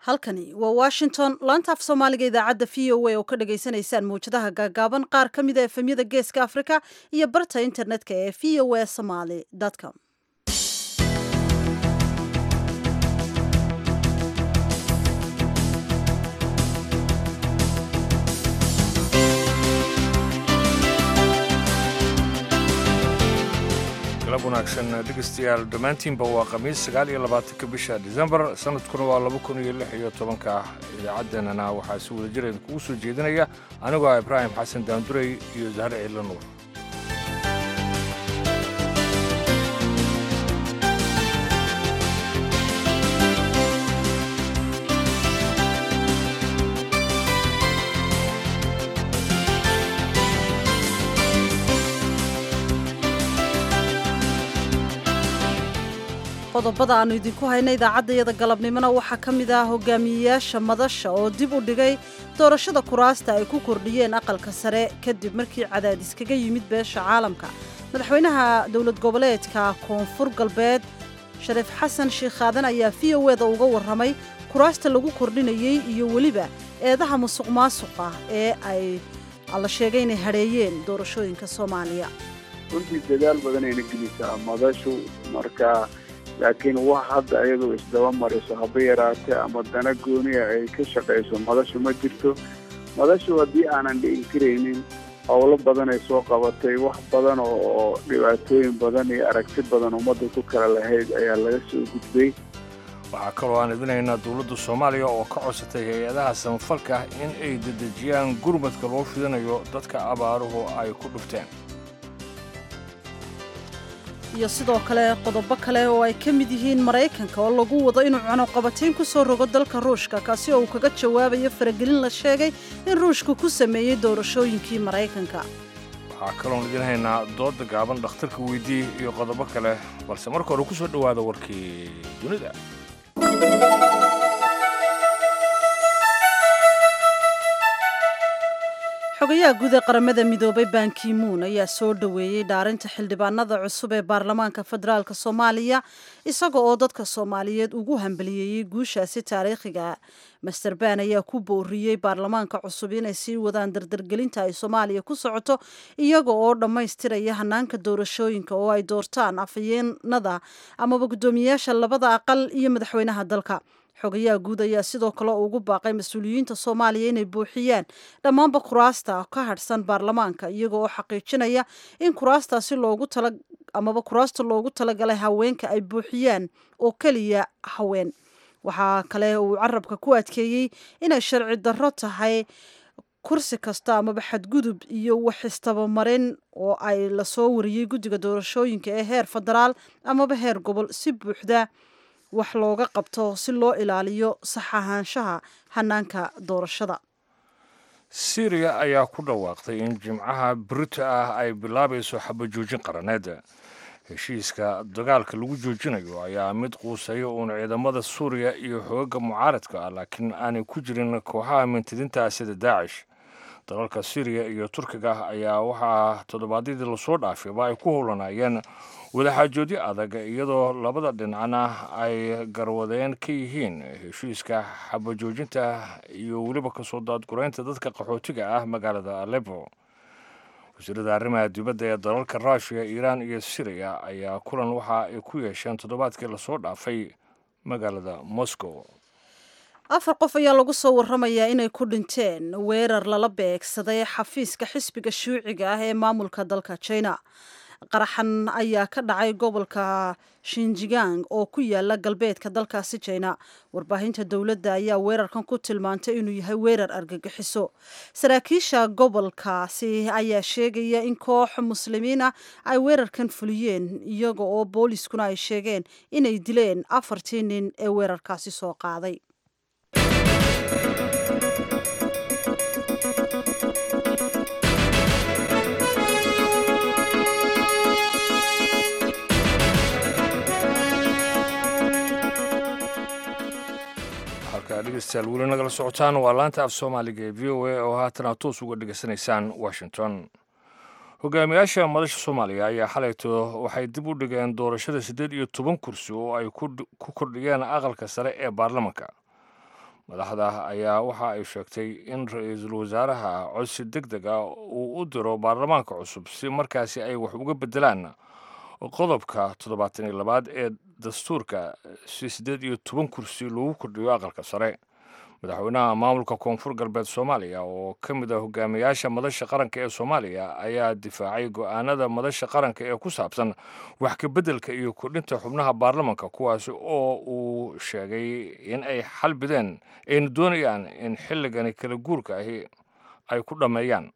halkani waa washington laanta af soomaaliga idaacadda v o a oo ka dhagaysanaysaan mawjadaha gaagaaban qaar ka mida efemyada geeska afrika iyo barta internetka ee v o a somaly com galab wanaagsan dhegeystayaal dhammaantiinba waa khamiis sagaal iyo labaatanka bisha disembar sanadkuna waa laba kun iyo lix iyo tobanka idaacaddeenana waxaa si wada jir idinkugu soo jeedinaya anigoo ah ibraahim xasan daandurey iyo zahre ciila nuur qodobada aannu idinku hayna idaacaddayada galabnimona waxaa ka mid ah hogaamiyeyaasha madasha oo dib u dhigay doorashada kuraasta ay ku kordhiyeen aqalka sare kadib markii cadaadis kaga yimid beesha caalamka madaxweynaha dowlad goboleedka koonfur galbeed shariif xasan sheikh aadan ayaa v o eda uga warramay kuraasta lagu kordhinayey iyo weliba eedaha musuq maasuqa ee ay la sheegay inay hadheeyeen doorashooyinka soomaaliya runtii dadaal badanayna gelisaa madashu marka laakiin wax hadda iyadoo isdaba mariso haba yaraatee ama dana gooniya ay ka shaqayso madashu ma jirto madashu haddii aanan dhi'in karaynin howlo badan ay soo qabatay wax badan oo dhibaatooyin badan iyo aragti badan ummadda ku kala lahayd ayaa laga soo gudbay waxaa kaloo aan idinaynaa dowladda soomaaliya oo ka codsatay hay-adaha samafalka in ay dedejiyaan gurmadka loo fidinayo dadka abaaruhu ay ku dhufteen iyo sidoo kale qodobo kale oo ay ka mid yihiin maraykanka oo lagu wado inuu cunuqabatayn ku soo rogo dalka ruushka kaasi oo uu kaga jawaabayo faragelin la sheegay in ruushka ku sameeyey doorashooyinkii maraykanka waxaa kaloon idin haynaa dooda gaaban dhakhtarka weydii iyo qodobo kale balse marka hore ku soo dhowaada warkii dunida xogayaha guud ee qaramada midoobay bankimuun ayaa soo dhoweeyey dhaarinta xildhibaanada cusub ee baarlamaanka federaalk soomaaliya isaga oo dadka soomaaliyeed ugu hambaliyeeyey guushaasi taariikhiga master ban ayaa ku booriyey baarlamaanka cusub inay sii wadaan dardargelinta ay soomaaliya ku socoto iyaga oo dhammaystiraya hanaanka doorashooyinka oo ay doortaan afhayeenada amaba guddoomiyeyaasha labada aqal iyo madaxweynaha dalka xogayaha guud ayaa sidoo kale ugu baaqay mas-uuliyiinta soomaaliya inay buuxiyaan dhammaanba kuraasta ka hadhsan baarlamaanka iyaga oo xaqiijinaya in kuraastaasi loogu tala amaba kuraasta loogu talagalay haweenka ay buuxiyaan oo keliya haween waxaa kale uu carabka ku adkeeyey inay sharci darro tahay kursi kasta amaba xadgudub iyo wax istabamarin oo ay lasoo wariyey guddiga doorashooyinka ee heer federaal amaba heer gobol si buuxda wax looga qabto si loo ilaaliyo sax ahaanshaha hanaanka doorashada syriya ayaa ku dhawaaqtay in jimcaha brita ah ay bilaabayso xabajoojin qaraneed heshiiska dagaalka lagu joojinayo ayaa mid quusaya uun ciidamada suuriya iyo xooga mucaaradka ah laakiin aanay ku jirin kooxaha mintidinta sida daacish dalalka syriya iyo turkiga ayaa waxaa toddobaadyadii lasoo dhaafayba ay ku howlanayeen wadaxaajoodyo adag iyadoo labada dhinacna ay garwadeen ka yihiin heshiiska xabajoojinta iyo weliba kasoo daadguraynta dadka qaxootiga ah magaalada alepo wasiirada arrimaha dibadda ee dalalka ruushiya iiraan iyo syriya ayaa kulan waxa ay ku yeesheen toddobaadkii lasoo dhaafay magaalada moscow afar qof ayaa lagu soo warramayaa inay ku dhinteen weerar lala beegsaday xafiiska xisbiga shuuciga ah ee maamulka dalka china qaraxan ayaa ka dhacay gobolka shinjigang oo ku yaala galbeedka dalkaasi jina warbaahinta dowladda ayaa weerarkan ku tilmaantay inuu yahay weerar argagixiso saraakiisha gobolkaasi ayaa sheegaya in koox muslimiin ah ay weerarkan fuliyeen iyaga oo booliiskuna ay sheegeen inay dileen afartii nin ee weerarkaasi soo qaaday dhegeystayaal weli nagala socotaan waa laanta af soomaaliga ee v o a oo haatan aad toos uga dhegeysanaysaan washington hogaamiyaasha madasha soomaaliya ayaa xalayto waxay dib u dhigeen doorashada siddeed iyo toban kursi oo ay ku kordhiyeen aqalka sare ee baarlamanka madaxda ayaa waxa ay sheegtay in ra-iisul wasaaraha codsi deg deg ah uu u diro baarlamaanka cusub si markaasi ay wax uga beddelaan qodobka toddobaatan iyo labaad ee dastuurka si siddeed iyo toban kursi lagu kordhiyo aqalka sare madaxweynaha maamulka koonfur galbeed soomaaliya oo ka mid ah hogaamiyaasha madasha qaranka ee soomaaliya ayaa difaacay go-aanada madasha qaranka ee ku saabsan wax ka beddelka iyo kordhinta xubnaha baarlamanka kuwaasi oo uu sheegay in ay xal bideen ayna doonayaan in xilligani kala guurka ahi ay ku dhammeeyaan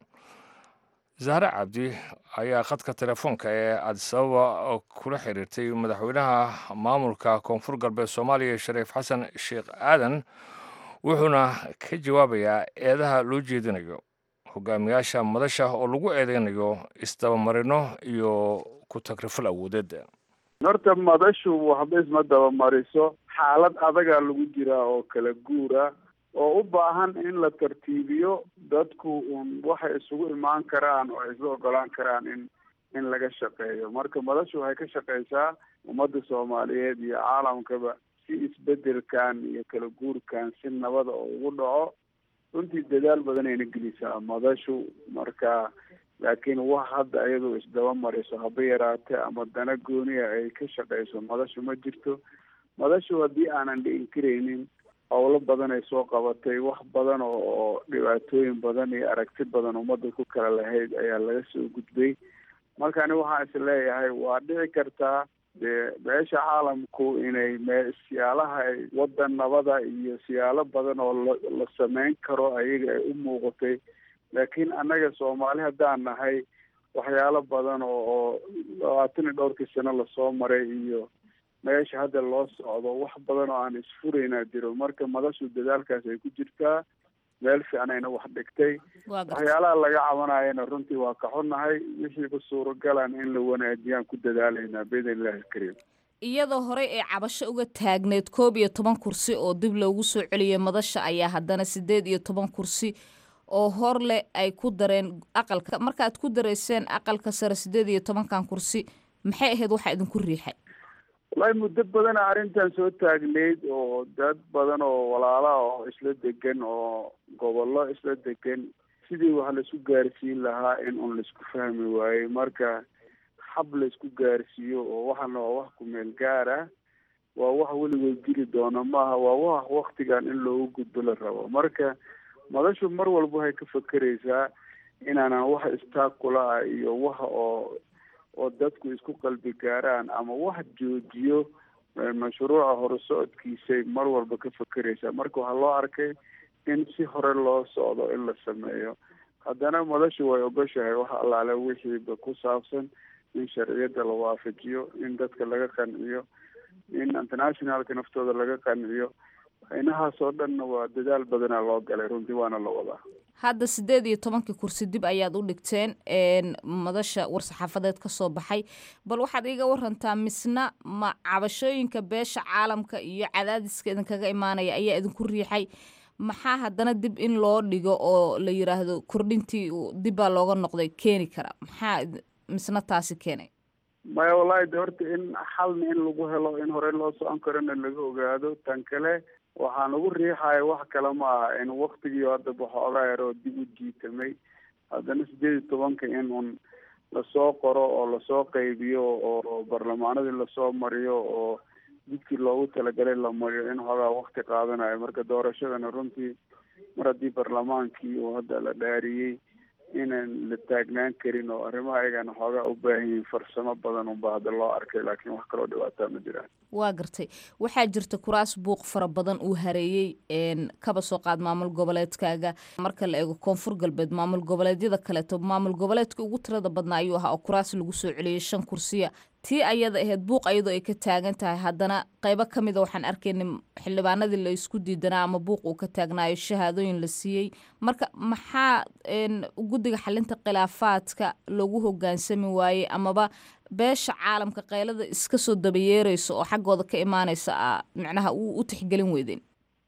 zahre cabdi ayaa khadka telefoonka ee adisababa kula xiriirtay madaxweynaha maamulka koonfur galbeed soomaaliya shariif xasan sheekh aadan wuxuuna ka jawaabayaa eedaha loo jeedinayo hogaamiyaasha madasha oo lagu eedeynayo isdabamarino iyo ku tagrifal awoodeed horta madashu waxba isma dabamariso xaalad adagaa lagu jiraa oo kala guura oo u baahan in la tartiibiyo dadku un waxay isugu imaan karaan oo isla ogolaan karaan in in laga shaqeeyo marka madashu waxay ka shaqeysaa ummadda soomaaliyeed iyo caalamkaba si isbedelkan iyo kala guurkan si nabada oo ugu dhaco runtii dadaal badanayna gelisaa madashu marka laakiin wax hadda iyadoo isdaba mariso haba yaraate ama dana gooniya ay ka shaqeyso madashu ma jirto madashu haddii aanan dhi'in karaynin howlo badan ay soo qabatay wax badan oo dhibaatooyin badan iyo aragti badan ummadda ku kala lahayd ayaa laga soo gudbay marka ani waxaan is leeyahay waa dhici kartaa dee beesha caalamku inay me siyaalaha ay waddan nabada iyo siyaalo badan oo la la sameyn karo ayaga ay u muuqatay laakiin annaga soomaali haddaan nahay waxyaalo badan oo oo labaatan iyo dhowrkii sano lasoo maray iyo meesha hadda loo socdo wax badan oo aan isfuraynaa jiro marka madashu dadaalkaas ay ku jirtaa meel fiicnayna wax dhigtay waxyaalaha laga cabanayana runtii waa ka xunnahay wixiiba suuragalan in la wanaajiyaan ku dadaalaynaa biidn illahi alkariim iyadoo horey ay cabasho uga taagneed koob iyo toban kursi oo dib loogu soo celiyay madasha ayaa haddana siddeed iyo toban kursi oo hor leh ay ku dareen aqalka markaad ku dareyseen aqalka sare siddeed iyo tobankan kursi maxay ahayd waxaa idinku riixay wallaahi muddo badana arrintan soo taagneyd oo dad badan oo walaalaha oo isla degan oo gobollo isla degan sidii wax laisku gaarsiin lahaa in un laisku fahmi waayey marka hab laisku gaarsiiyo oo waxana waa wax kumeel gaar ah waa wax weligood jiri doona maaha waa wax waktigan in loogu gudbo la rabo marka madashu mar walba waxay ka fakeraysaa inaanan wax istaakula ah iyo wax oo oo dadku isku qalbi gaaraan ama wax joojiyo mashruuca horusocodkiisay mar walba ka fakeraysaa marka waxaa loo arkay in si hore loo socdo in la sameeyo haddana madashu way ogoshahay wax allaale wixiiba ku saabsan in sharciyadda la waafajiyo in dadka laga qanciyo in internationalka naftooda laga qanciyo inahaas oo dhanna waa dadaal badanaa loo galay runtii waana la wadaa hadda siddeed iyo tobankii kursi dib ayaad u dhigteen madasha war-saxaafadeed ka soo baxay bal waxaad iiga warantaa misna ma cabashooyinka beesha caalamka iyo cadaadiska idinkaga imaanaya ayaa idinku riixay maxaa haddana dib in loo dhigo oo la yiraahdo kordhintii dib baa looga noqday keeni kara maxaa misna taasi keenay maya wallahi de horta in xalna in lagu helo in horey loo socon karona laga ogaado tan kale waxaan ugu riixaya wax kale ma aha in waktigii hadda baxoogaa yar oo dib u jiitamay haddana sideed iyo tobanka in un lasoo qoro oo lasoo qaybiyo oo barlamaanadii lasoo mariyo oo jidkii loogu talagalay la mariyo in xoogaa wakti qaadanayo marka doorashadana runtii mar haddii barlamaankii uu hadda la dhaariyey inaan la taagnaan karin oo arrimaha ayagana xoogaa u baahan yihiin farsamo badan unba hadda loo arkay laakiin wax kaloo dhibaataa ma jiraan waa gartay waxaa jirta kuraas buuq fara badan uu hareeyey kaba soo qaad maamul goboleedkaaga marka la eego koonfur galbeed maamul goboleedyada kaleeto maamul goboleedka ugu tirada badnaa ayuu ahaa oo kuraas lagu soo celiyey shan kursiya tii ayada ahayd buuq iyadoo ay ka taagan tahay haddana qaybo ka mida waxaan arkaynay xildhibaanadii la isku diidanaa ama buuq uu ka taagnaayo shahaadooyin la siiyey marka maxaa guddiga xalinta khilaafaadka loogu hogaansami waayey amaba beesha caalamka qaylada iska soo dabayeereysa oo xaggooda ka imaaneysa a micnaha u tixgelin weydeen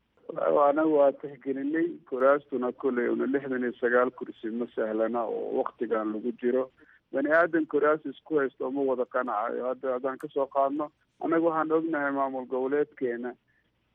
anaga waa tixgelinay kuraastuna kolley una lixdan iyo sagaal kursi ma sahlana oo waktigan lagu jiro bani aadan kuraas isku haysto ma wada qanacayo hadda haddaan kasoo qaadno annaga waxaan ognahay maamul goboleedkeena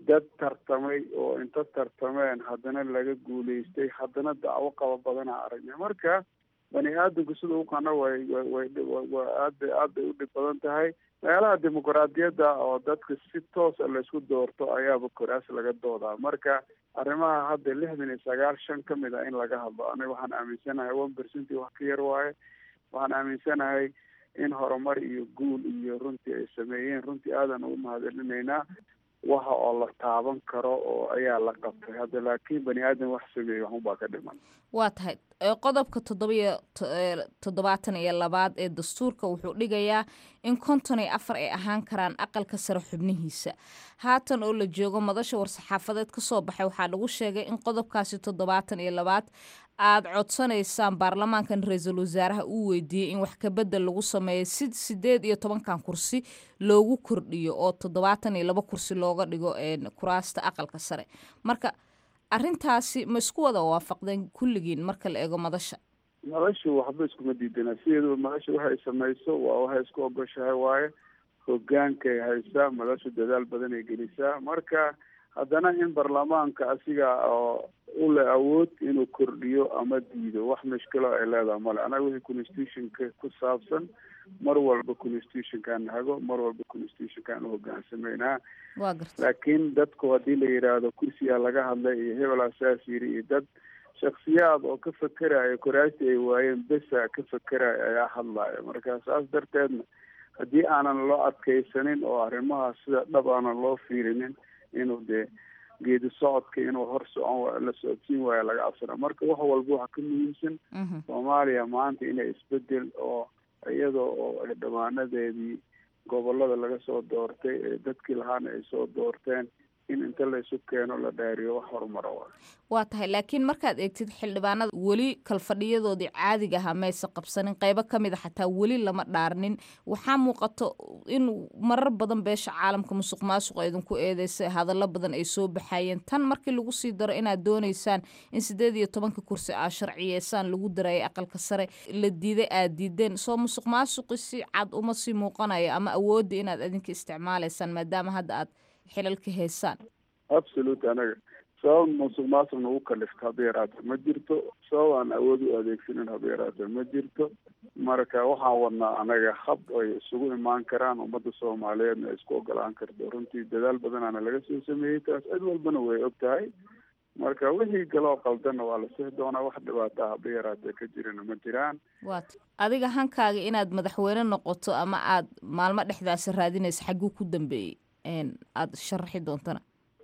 dad tartamay oo inta tartameen haddana laga guulaystay haddana dacwo qaba badanaa aragnay marka bani aadamku sida u qana way way wa aad bay aad bay u dhib badan tahay meelaha dimuqraadiyadda oo dadka si toosa laysku doorto ayaaba koraas laga doodaa marka arrimaha hadda lixdan iyo sagaal shan ka mid ah in laga hadlo aniga waxaan aaminsanahay one percenty wax ka yar waaye waxaan aaminsanahay in horumar iyo guul iyo runtii ay sameeyeen runtii aadan ugu mahadcelinaynaa waxa oo la taaban karo oo ayaa la qabtay hadda laakiin bani aadam wax sameeyey waxunbaa ka dhiman waa tahay qodobka toddobiyo toddobaatan iyo labaad ee dastuurka wuxuu dhigayaa in konton iyo afar ay ahaan karaan aqalka sare xubnihiisa haatan oo la joogo madasha war-saxaafadeed ka soo baxay waxaa lagu sheegay in qodobkaasi toddobaatan iyo labaad aad codsanaysaan baarlamaankan ra-iisul wasaaraha uu weydiiyey in wax kabedel lagu sameeyo si sideed iyo tobankan kursi loogu kordhiyo oo toddobaatan iyo laba kursi looga dhigo kuraasta aqalka sare marka arrintaasi ma isku wada waafaqdeen kulligiin marka la eego madasha madashu waxba iskuma diidana sideeduba madasha waxay samayso waa waxay isku ogoshahay waaye hogaankay haysaa madashu dadaal badan ay gelisaa marka haddana in baarlamaanka asiga oo u leh awood inuu kordhiyo ama diido wax mushkilo ay leedahay male anaga wixii constitutionka ku saabsan mar walba constitutionkaan hago mar walba constitutionkaan uhogaansameynaa waa garta laakiin dadku haddii la yidhaahdo kursigaa laga hadlay iyo hebelaa saas yiri iyo dad shaksiyaad oo ka fekeraya koraastii ay waayeen besa ka fekeraya ayaa hadlaya marka saas darteedna haddii aanan loo adkaysanin oo arrimahaas sida dhab aanan loo fiirinin inuu dee geedi socodka inuu hor socon la socodsiin waayo laga cabsana marka wax walba waxa ka muhiimsan soomaaliya maanta inay isbedel oo iyadoo oo ay dhammaanadeedii gobolada laga soo doortay ee dadkii lahaana ay soo doorteen in inta laysu keeno la dhaariyo wax horumara wa waa tahay laakiin markaad eegtid xildhibaanada weli kalfadhiyadoodii caadiga ahaa mayse qabsanin qeybo ka mid a xataa weli lama dhaarnin waxaa muuqato in marar badan beesha caalamka musuq maasuqa idinku eedeysay hadallo badan ay soo baxayeen tan markii lagu sii daro inaad doonaysaan in sideed iyo tobanka kursi aa sharciyeysaan lagu darayay aqalka sare la diiday aad diideen soo musuq maasuqi si cad uma sii muuqanayo ama awoodda inaad idinka isticmaalaysaan maadaama hadda aad xilalka haysaan absolute anaga sabab musuq maasuq nagu kalifta haba yaraata ma jirto sabab aan awood u adeegsanin haba yaraata ma jirto marka waxaan wadnaa anaga hab ay isugu imaan karaan ummadda soomaaliyeedna ay isku ogolaan karto runtii dadaal badanaana laga soo sameeyey taas cid walbana way og tahay marka wixii galoo qaldanna waa la sixi doonaa wax dhibaata haba yaraatee ka jirana ma jiraan waat adiga hankaaga inaad madaxweyne noqoto ama aad maalmo dhexdaasi raadinaysa xagguu ku dambeeyey aada sharaxi doontana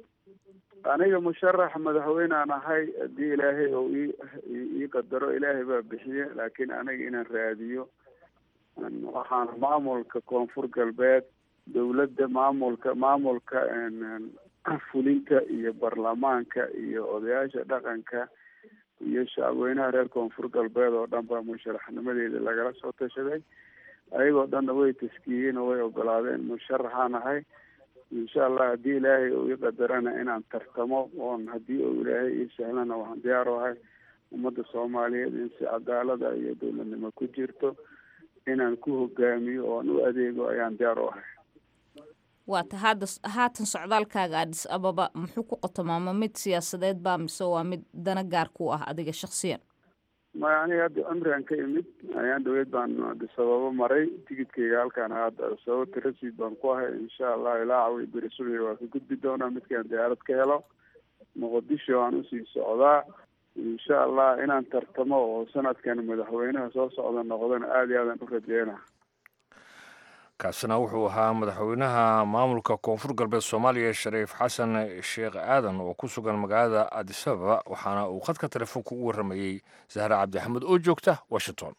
aniga musharax madaxweynaan ahay haddii ilaahay oo ii ii qadaro ilaahay baa bixiye laakiin aniga inaan raadiyo waxaan maamulka koonfur galbeed dowladda maamulka maamulka fulinta iyo baarlamaanka iyo odayaasha dhaqanka iyo shacabweynaha reer koonfur galbeed oo dhan baa musharaxnimadeeda lagala soo tashaday ayagoo dhanna way taskiyeen oo way ogolaadeen musharaxaan ahay insha allah haddii ilaahay uu ii qadarana inaan tartamo oon haddii uu ilaahay ii sahlana waxaan diyaar u ahay ummadda soomaaliyeed in si cadaalada iyo dowladnimo ku jirto inaan ku hogaamiyo oon u adeego ayaan diyaar u ahay waata hadda haatan socdaalkaaga adis ababa muxuu ku qotomaama mid siyaasadeed baa mise waa mid dana gaar ku ah adiga shaksiyan maya aniga hadda cumrigan ka imid ayaan dhaweyd baan adisababo maray tigidkayga halkaan hadda sababta rasiid baan ku ahay insha allah ilaa cawi beri subiga waa ka gudbi doonaa midkaan diyaarad ka helo muqdisho aan usii socdaa insha allah inaan tartamo oo sanadkan madaxweynaha soo socda noqdana aada iyo aadan u rajeyna kaasina wuxuu ahaa madaxweynaha maamulka koonfur galbeed soomaaliya shariif xasan sheekh aadan oo ku sugan magaalada adisababa waxaana uu khadka telefoonka ugu warramayey zahre cabdi axmed oo joogta washington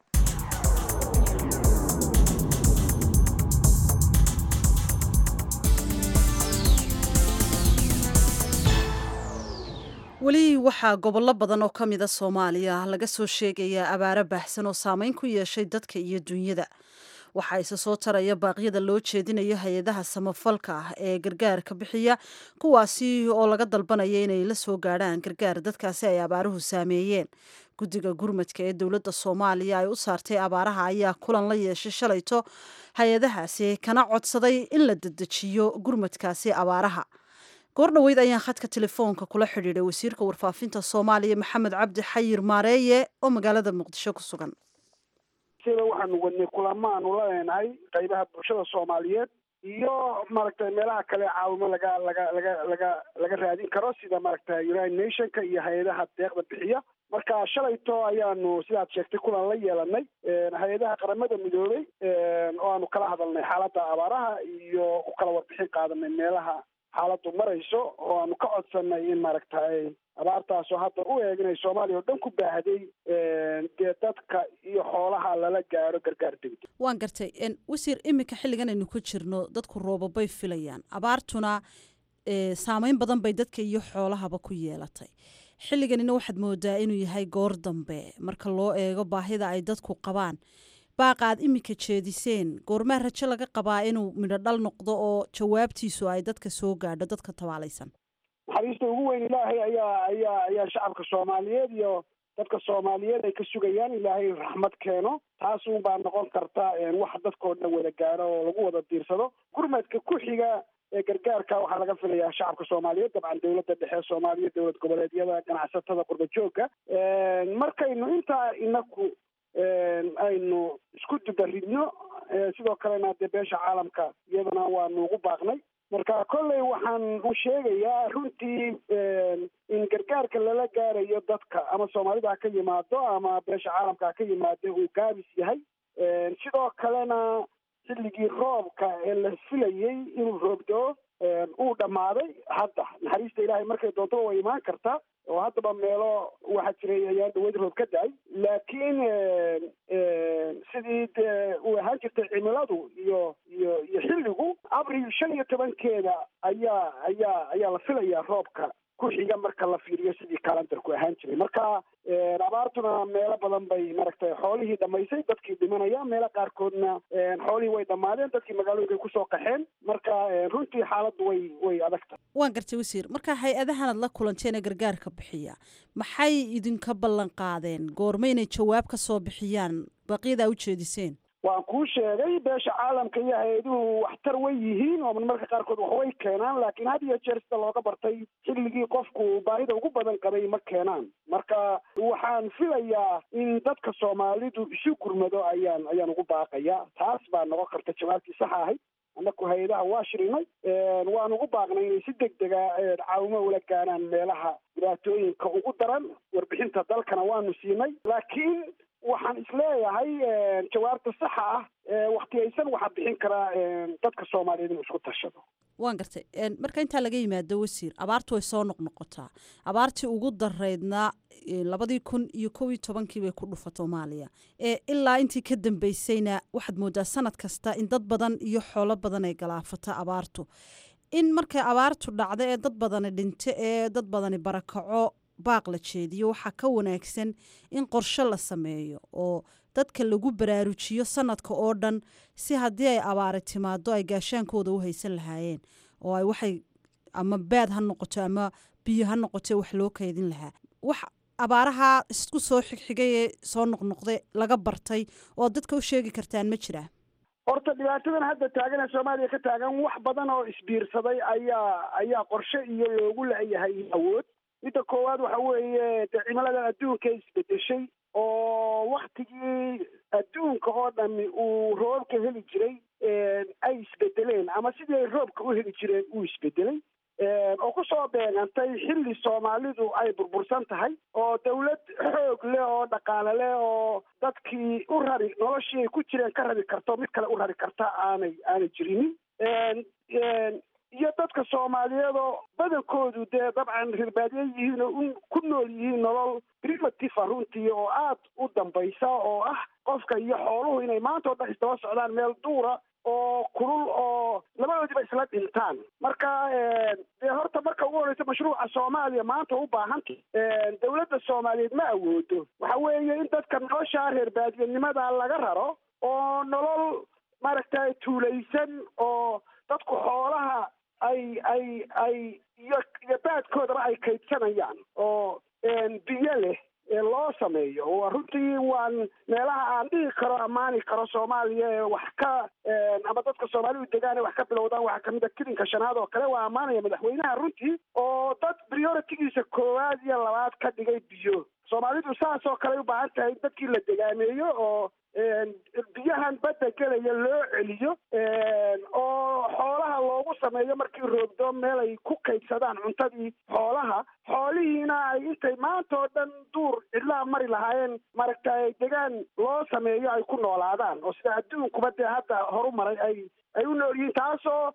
weli waxaa gobollo badan oo ka mida soomaaliya laga soo sheegayaa abaaro baahsan oo saameyn ku yeeshay dadka iyo dunyada waxaa isa soo taraya baaqyada loo jeedinayo hay-adaha samafalka ah ee gargaarka bixiya kuwaasi oo laga dalbanaya inay la soo gaadhaan gargaar dadkaasi ay abaaruhu saameeyeen guddiga gurmadka ee dowladda soomaaliya ay u saartay abaaraha ayaa kulan la yeeshay shalayto hay-adahaasi kana codsaday in la dedejiyo gurmadkaasi abaaraha goor dhoweyd ayaan khadka telefoonka kula xidhiidhay wasiirka warfaafinta soomaaliya maxamed cabdi xayir maareeye oo magaalada muqdisho ku sugan sida waxaanu wadnay kulamo aanu la leenahay qaybaha bulshada soomaaliyeed iyo maaragtay meelaha kale caawimo laga laga laga laga laga raadin karo sida maaragtay united nationka iyo hay-adaha deeqda bixiya marka shalayto ayaanu sidaad sheegtay kulan la yeelanay hay-adaha qaramada midoobay oo aanu kala hadalnay xaaladda abaaraha iyo u kala warbixin qaadanay meelaha xaaladdu marayso oo aanu ka codsanay in maaragtay abaartaasoo hadda u eeg inay soomaaliya oo dhan ku baahday dee dadka iyo xoolaha lala gaaro gargaar degdeg waan gartay wasiir iminka xilligan aynu ku jirno dadku roobabay filayaan abaartuna saameyn badan bay dadka iyo xoolahaba ku yeelatay xilliganina waxaad moodaa inuu yahay goor dambe marka loo eego baahida ay dadku qabaan baaqaad iminka jeediseen goormaa rajo laga qabaa inuu midho dhal noqdo oo jawaabtiisu ay dadka soo gaadho dadka tabaalaysan naxariista ugu weyn ilaahay ayaa ayaa ayaa shacabka soomaaliyeed iyo dadka soomaaliyeed ay ka sugayaan ilaahay raxmad keeno taas un baa noqon karta wax dadkao dhan wada gaaro oo lagu wada diirsado gurmadka ku xiga ee gargaarka waxaa laga filayaa shacabka soomaaliyeed dabcan dowladda dhexe soomaaliya dowlad goboleedyada ganacsatada qurba joogga markaynu intaa inaku aynu isku dubaridno sidoo kalena dee beesha caalamka iyadana waanu ugu baaqnay marka kolley waxaan u sheegayaa runtii in gargaarka lala gaarayo dadka ama soomaalida ha ka yimaado ama beesha caalamka ha ka yimaado uu gaabis yahay sidoo kalena xilligii roobka ee la filayey inuu roobdoo uu dhammaaday hadda naxariista ilaahay markay doontoba way imaan kartaa oo haddaba meelo waxaa jiray ayaan dhaweyd roob ka da-ay laakiin sidii dee uu ahaan jirtay cimiladu iyo iyo iyo xilligu abril shan iyo tobankeeda ayaa ayaa ayaa la filayaa roobka ku xiga marka la fiiriyo sidii kalandarku ahaan jiray marka abaartuna meelo badan bay maaragtay xoolihii dhamaysay dadkii dhimanaya meelo qaarkoodna xoolihii way dhammaadeen dadkii magaalooyinkay kusoo qaxeen marka runtii xaaladdu way way adagta waan gartay wasiir marka hay-adahanad la kulanteen ee gargaarka bixiya maxay idinka ballan qaadeen goorma inay jawaab ka soo bixiyaan baqyadaa u jeediseen waan kuu sheegay beesha caalamka iyo hay-aduhu waxtar way yihiin oo marmarka qaarkood wax way keenaan laakiin had iyo jeer sida looga bartay xilligii qofku baahida ugu badan qabay ma keenaan marka waxaan filayaa in dadka soomaalidu isu gurmado ayaan ayaan ugu baaqaya taas baa noqon karta jawaabtii saxa ahayd annaku hay-adaha waa shirinay waan ugu baaqnay inay si deg dega caawimo ula gaaraan meelaha dhibaatooyinka ugu daran warbixinta dalkana waanu siinay laakiin waxaan isleeyahay jawaabta saxa ah waktiyaysan waxaa bixin karaa dadka soomaaliyeed inuu isku tashado waan gartay marka intaa laga yimaado wasiir abaartu way soo noqnoqotaa abaartii ugu daraydnaa labadii kun iyo kow iyo tobankii bay ku dhufa soomaaliya ilaa intii ka dambeysayna waxaad moodaa sanad kasta in dad badan iyo xoolo badan ay galaafata abaartu in markay abaartu dhacdo ee dad badani dhinto ee dad badani barakaco baaq la jeediyo waxaa ka wanaagsan in qorshe la sameeyo oo dadka lagu baraarujiyo sanadka oo dhan si haddii ay abaari timaado ay gaashaankooda u haysan lahaayeen oo ay waxay ama baad ha noqoto ama biyo ha noqoto wax loo kaydin lahaa wax abaaraha isku soo xigxigay ee soo noqnoqday laga bartay oo dadka u sheegi kartaan ma jiraa horta dhibaatadan hadda taagan ee soomaaliya ka taagan wax badan oo isbiirsaday ayaa ayaa qorshe iyo loogu la-yahay awood midda koowaad waxa weeye dee cimiladan adduunka isbedeshay oo waktigii adduunka oo dhami uu roobka heli jiray ay isbedeleen ama sidii ay roobka u heli jireen uu isbedelay oo kusoo beegantay xilli soomaalidu ay burbursan tahay oo dawlad xoog leh oo dhaqaale leh oo dadkii u rari noloshii ay ku jireen ka rari karto mid kale u rari karta aanay aanay jirinin iyo dadka soomaaliyeed oo badankoodu dee dabcan rirbaadye yihiin oo ku nool yihiin nolol primitive runtii oo aad u dambaysa oo ah qofka iyo xooluhu inay maanta o dhan isdaba socdaan meel duura oo kulul oo labadoodiba isla dhintaan marka dee horta marka ugu horeysa mashruuca soomaaliya maanta u baahanta dawladda soomaaliyeed ma awoodo waxa weeye in dadka nolosha reer baadiyanimada laga raro oo nolol maaragtay tuulaysan oo dadku xoolaha ay ay ay iyo iyo baadkoodaba ay kaydsanayaan oo biyo leh loo sameeyo runtii waan meelaha aan dhihi karo ammaani karo soomaaliya ee wax ka ama dadka soomaalidu degaan ee wax ka bilowdaan waxaa kamid a kilinka shanaad oo kale waa ammaanaya madaxweynaha runtii oo dad prioritigiisa koowaad iyo labaad ka dhigay biyo soomaalidu saas oo kale ay u baahan tahay in dadkii la degaameeyo oo biyahan badda gelaya loo celiyo oo xoolaha loogu sameeyo markii roogdo meel ay ku kaydsadaan cuntadii xoolaha xoolihiina ay intay maanta oo dhan duur cidlaha mari lahaayeen maaragtay degaan loo sameeyo ay ku noolaadaan oo sida adduunkuba dee hadda horu maray ay ay u nool yihiin taasoo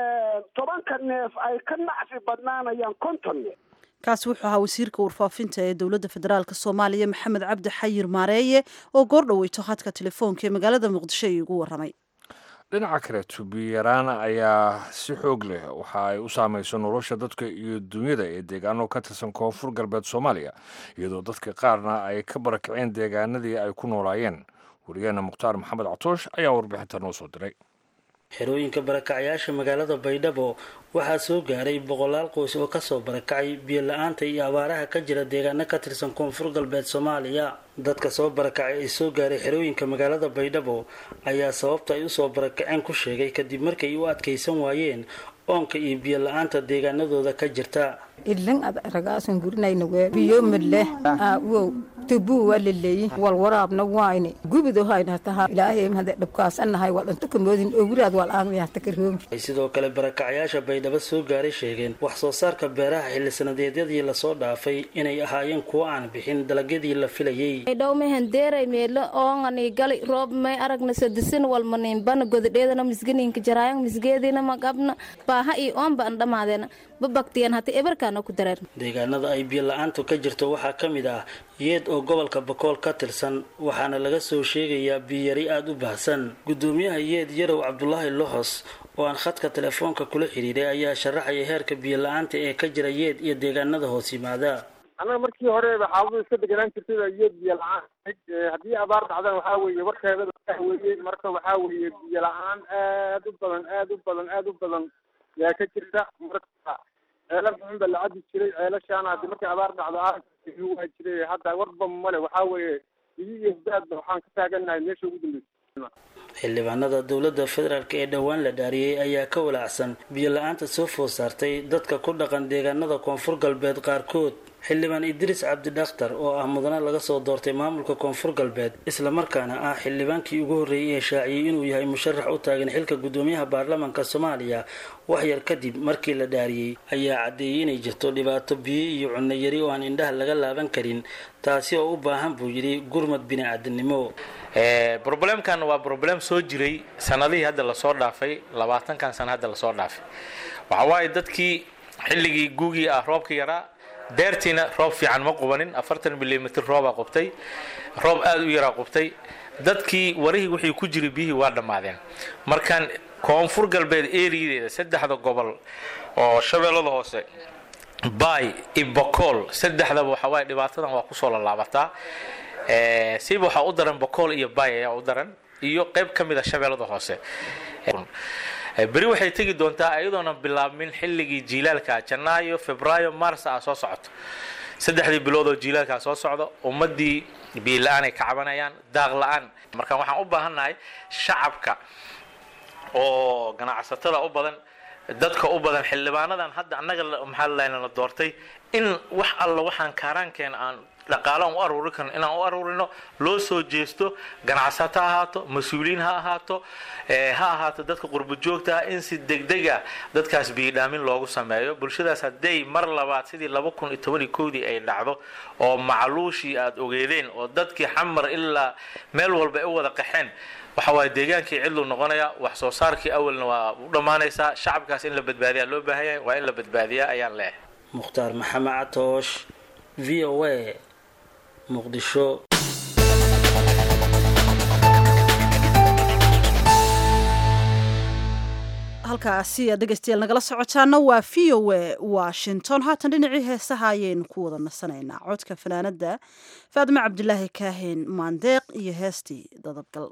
tobanka neef ay ka nacfi badnaanayaan konton neef kaasi wuxuu ahaa wasiirka warfaafinta ee dowladda federaalk soomaaliya maxamed cabdi xayir maareeye oo goor dhoweyto khadka telefoonka ee magaalada muqdisho iigu waramay dhinaca kale tubiyaraan ayaa si xoog leh waxa ay u saamayso nolosha dadka iyo dunyada ee deegaano ka tirsan koonfur galbeed soomaaliya iyadoo dadka qaarna ay ka barakaceen deegaanadii ay ku noolaayeen wariyaheena mukhtaar maxamed catoosh ayaa warbixinta noo soo diray xerooyinka barakacyaasha magaalada baydhabo waxaa soo gaaray boqolaal qoys oo kasoo barakacay biyo la-aanta iyo abaaraha ka jira deegaano ka tirsan koonfur galbeed soomaaliya dadka soo barakacay ee soo gaaray xerooyinka magaalada baydhabo ayaa sababta ay usoo barakaceen ku sheegay kadib markay u adkaysan waayeen oonka iyo biyo la-aanta deegaanadooda ka jirta ilan ad ragaasan gurinayna wee biyo midleh wow tubuu waa laleeyi wal waraabna waayne gubido hayna taha ilaahay hade dhabkaasanahay wal inta kamoodin owraad wal aan yahta ka roogi ay sidoo kale barakacyaasha baydhabo soo gaaray sheegeen wax soo saarka beeraha xilli sanadeedyadii lasoo dhaafay inay ahaayeen kuwo aan bixin dalagyadii la filayay dhow mehan deeray meelo oongani gali roob may aragna sadisin walmaniinbana godadheedana misganiinka jaraayang misgeedina magabna baaha iyo oonba an dhamaadeena babaktiyan hata ebarkaana ku dareer deegaanada ay biyo la-aantu ka jirto waxaa ka mid ah yeed oo gobolka bakool ka tirsan waxaana laga soo sheegayaa biyari aada u baahsan gudoomiyaha yeed yarow cabdulaahi loxos oo aan khadka telefoonka kula xiriiray ayaa sharaxaya heerka biyo la-aanta ee ka jira yeed iyo deegaanada hoos yimaada annaga markii horeba xaaladu iska deganaan jirtay yeed biyo la-aan haddii abaar dhacdana waxaa weeye warkeeda weeye marka waxaa weeye biyo la-aan aad u badan aad u badan aad u badan yaa ka jirta marka ceelal xun ba la cabi jiray ceelashaana hadii markay abaar dhacdo waa jiray hadda warba male waxaa weeye biyo iyo daadba waxaan ka taaganahay meesha ugu dambeysa xildhibaanada dowladda federaalk ee dhowaan la dhaariyey ayaa ka walaacsan biyo la-aanta soo food saartay dadka ku dhaqan deegaanada koonfur galbeed qaarkood xildhibaan idriis cabdidakhtar oo ah mudane laga soo doortay maamulka koonfur galbeed islamarkaana ah xildhibaankii ugu horreeyey ee shaaciyey inuu yahay musharax u taagan xilka gudoomiyaha baarlamaanka soomaaliya waxyar kadib markii la dhaariyey ayaa caddeeyey inay jirto dhibaato biyo iyo cunno yari oo aan indhaha laga laaban karin taasi oo u baahan buu yidhi gurmad bini-aadamnimo broblemkan waa broblem soo jiray sanadihii hadda lasoo dhaafay labaatankan sano hadda lasoo dhaafay waxa waaye dadkii xilligii guugii ah roobka yaraa deertiina roob fiican ma qubanin afartan milimitr roobaa qubtay roob aada u yaraa qubtay dadkii warihii wixii ku jiray biyihii waa dhammaadeen markaan koonfur galbeed eriyadeeda saddexda gobol oo shabeellada hoose bay ibokool saddexdaba waxa waaye dhibaatadan waa kusoo lalaabataa siba waxaa u daran bokool iyo bay ayaa u daran iyo qayb ka mid a shabeellada hoose beri waxay tegi doontaa iyadoona bilaabmin xilligii jiilaalka janaayo febraayo mars ah soo socoto saddexdii bilood oo jiilaalkaa soo socdo ummadii biyo la-aan ay ka cabanayaan daaq la-aan marka waxaan u baahannahay shacabka oo ganacsatada u badan dadka u badan xildhibaanadan hadda annaga maxaa la doortay in wax alla waxaan kaaraankeena aan dhaqaalaan u aruuri karno inaan u aruurino loo soo jeesto ganacsato ha ahaato mas-uuliyiin ha ahaato ha ahaato dadka qurbo joogta ah in si degdeg ah dadkaas biyidhaamin loogu sameeyo bulshadaas hadday mar labaad sidii laba kun iyo toban iyo kowdii ay dhacdo oo macluushii aada ogeedeen oo dadkii xamar ilaa meel walba ay u wada qaxeen waxa waaye deegaankii cidlu noqonaya wax soo saarkii awalna waa u dhammaanaysaa shacabkaas in la badbaadiyaa loo baahan yahay waa in la badbaadiyaa ayaan leehay mukhtaar maxamed catoosh v o a muqdisho halkaasi aad dhegeystayaal nagala socotaana waa v o a washington haatan dhinacii heesaha ayaynu ku wada nasanaynaa codka fanaanada faadime cabdilaahi kaahin maandeeq iyo heestii dadabgal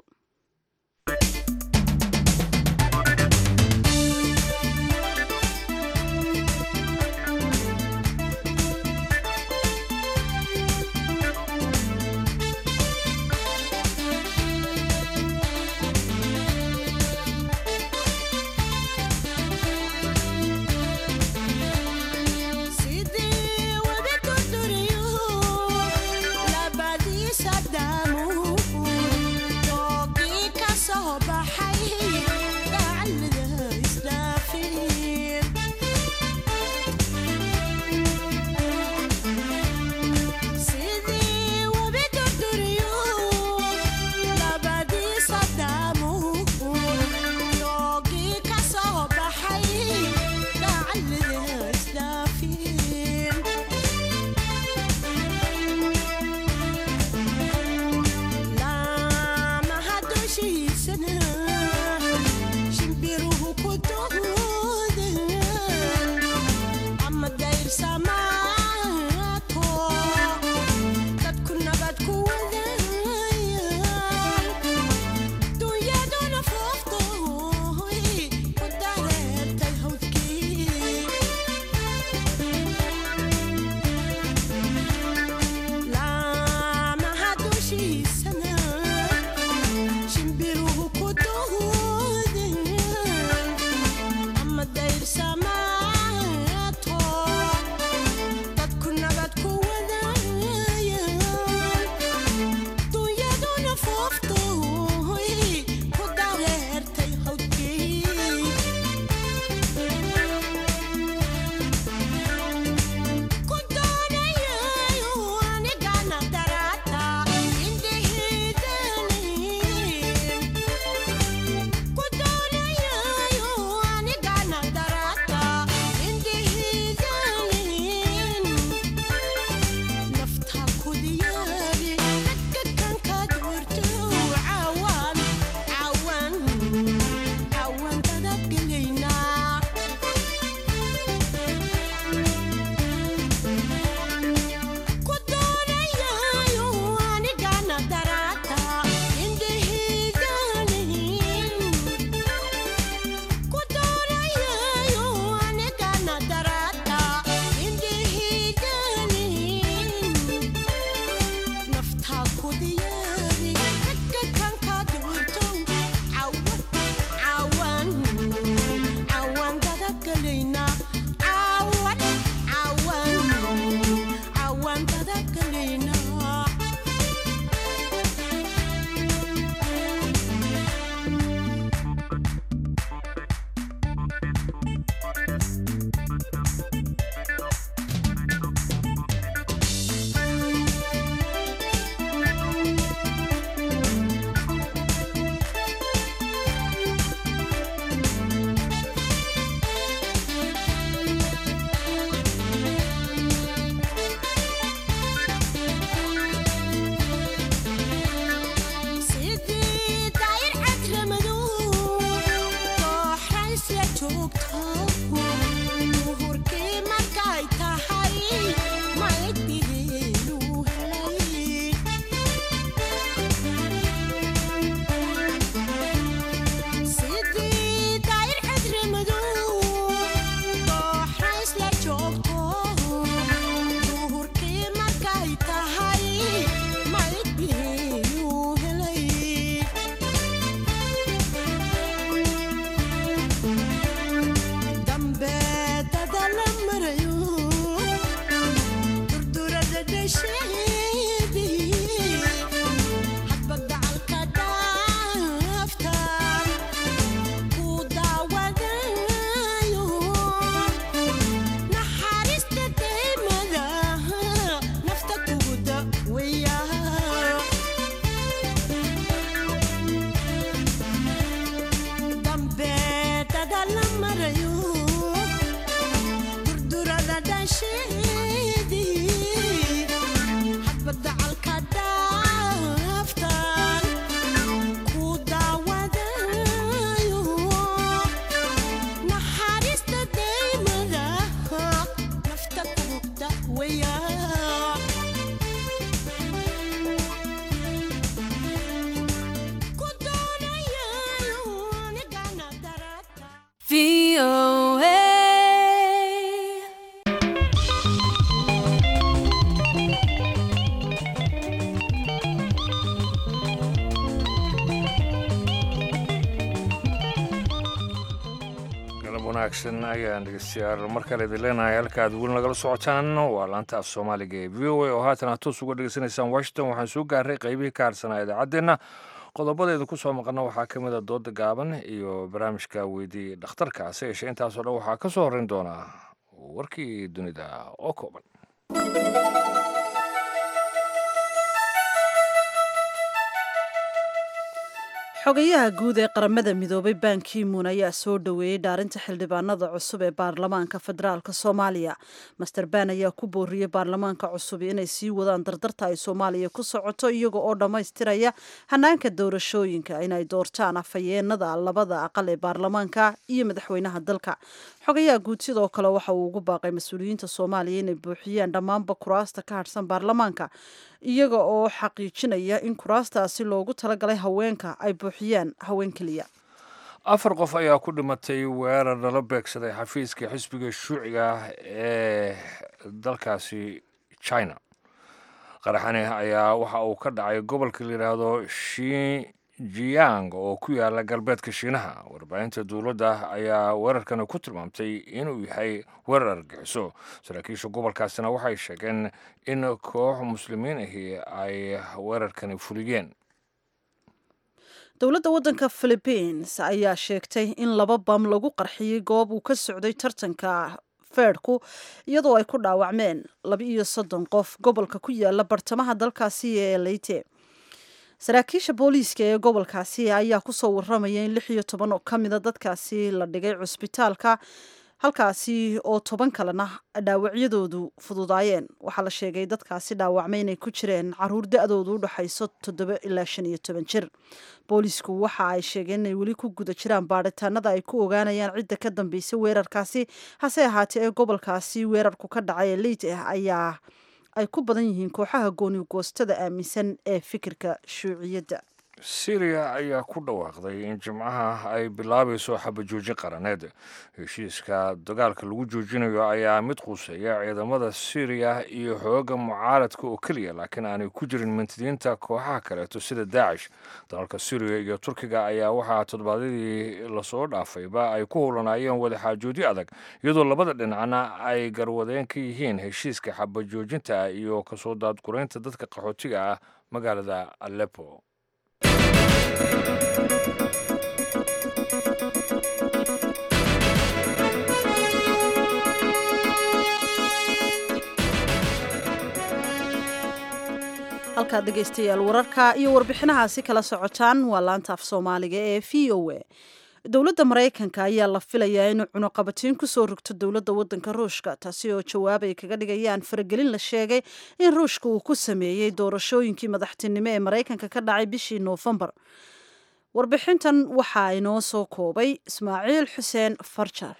galab wanaagsan ayaan dhegeystayaal mar kale idin leenahay halka aad weli nagala socotaan waa laanta af soomaaliga ee v o a oo haatan aad toos uga dhegeysanaysaan washington waxaan soo gaaray qaybihii ka harsanaa idaacaddeenna qodobadeedu ku soo maqana waxaa ka mid a dooda gaaban iyo barnaamijka weydii dhakhtarka hase yeeshee intaasoo dhan waxaa ka soo horreyn doonaa warkii dunida oo kooban xogayaha guud ee qaramada midoobay ban kimun ayaa soo dhoweeyey dhaarinta xildhibaanada cusub ee baarlamaanka federaalk soomaaliya master ban ayaa ku booriyey baarlamaanka cusub inay sii wadaan dardarta ay soomaaliya ku socoto iyaga oo dhammaystiraya hanaanka doorashooyinka inay doortaan afhayeenada labada aqal ee baarlamaanka iyo madaxweynaha dalka xogayaha guud sidoo kale waxa uu ugu baaqay mas-uuliyiinta soomaaliya inay buuxiyaan dhammaanba kuraasta ka harsan baarlamaanka iyaga oo xaqiijinaya in kuraastaasi loogu talagalay haweenka ay buuxiyaan haween keliya afar qof ayaa ku dhimatay weerar lala beegsaday xafiiska xisbiga shuuciga ee dalkaasi china qaraxani ayaa waxa uu ka dhacay gobolka la yidhaahdo shinjiyang oo ku yaala galbeedka shiinaha warbaahinta dowladda ayaa weerarkani ku tilmaamtay inuu yahay weerar argixiso saraakiisha gobolkaasina waxay sheegeen in koox muslimiin ahi ay weerarkani fuliyeen dowladda waddanka philibiins ayaa sheegtay in laba bam lagu qarxiyey goob uu ka socday tartanka feerhku iyadoo ay ku dhaawacmeen laba iyo soddon qof gobolka ku yaala bartamaha dalkaasi ee leyte saraakiisha booliiska ee gobolkaasi ayaa kusoo waramaya in lix iyo toban oo ka mida dadkaasi la dhigay cusbitaalka halkaasi oo toban kalena dhaawacyadoodu fududaayeen waxaa la sheegay dadkaasi dhaawacmay inay ku jireen caruur da-doodu u dhexayso toddoba ilaa shan iyo toban jir boolisku waxa ay sheegeen inay weli ku guda jiraan baadhitaanada ay ku ogaanayaan cidda ka dambeysay weerarkaasi hase ahaatee ee gobolkaasi weerarku ka dhacay ee leyt ah ayaa ay ku badan yihiin kooxaha gooni goostada aaminsan ee fikirka shuuciyadda syriya ayaa ku dhawaaqday in jimcaha ay bilaabayso xabajoojin qaraneed heshiiska dagaalka lagu joojinayo ayaa mid quuseeya ciidamada syriya iyo xooga mucaaradka oo keliya laakiin aanay ku jirin mintidiinta kooxaha kaleeto sida daacish dalalka syriya iyo turkiga ayaa waxaa toddobaadyadii lasoo dhaafayba ay ku howlanaayeen wadaxaajoodyo adag iyadoo labada dhinacna ay garwadeen ka yihiin heshiiska xabajoojinta iyo kasoo daadguraynta dadka qaxootiga ah magaalada aleppo halkaad dhegaystayaal wararka iyo warbixinahaasi kala socotaan waa laanta af soomaaliga ee v o a dowladda maraykanka ayaa la filayaa inuu cunuqabatiin kusoo rogto dowladda waddanka ruushka taasi oo jawaab ay kaga dhigayaan faragelin la sheegay in ruushka uu ku sameeyey doorashooyinkii madaxtinimo ee maraykanka ka dhacay bishii noofembar warbixintan waxaa inoo soo koobay ismaaciil xuseen farjar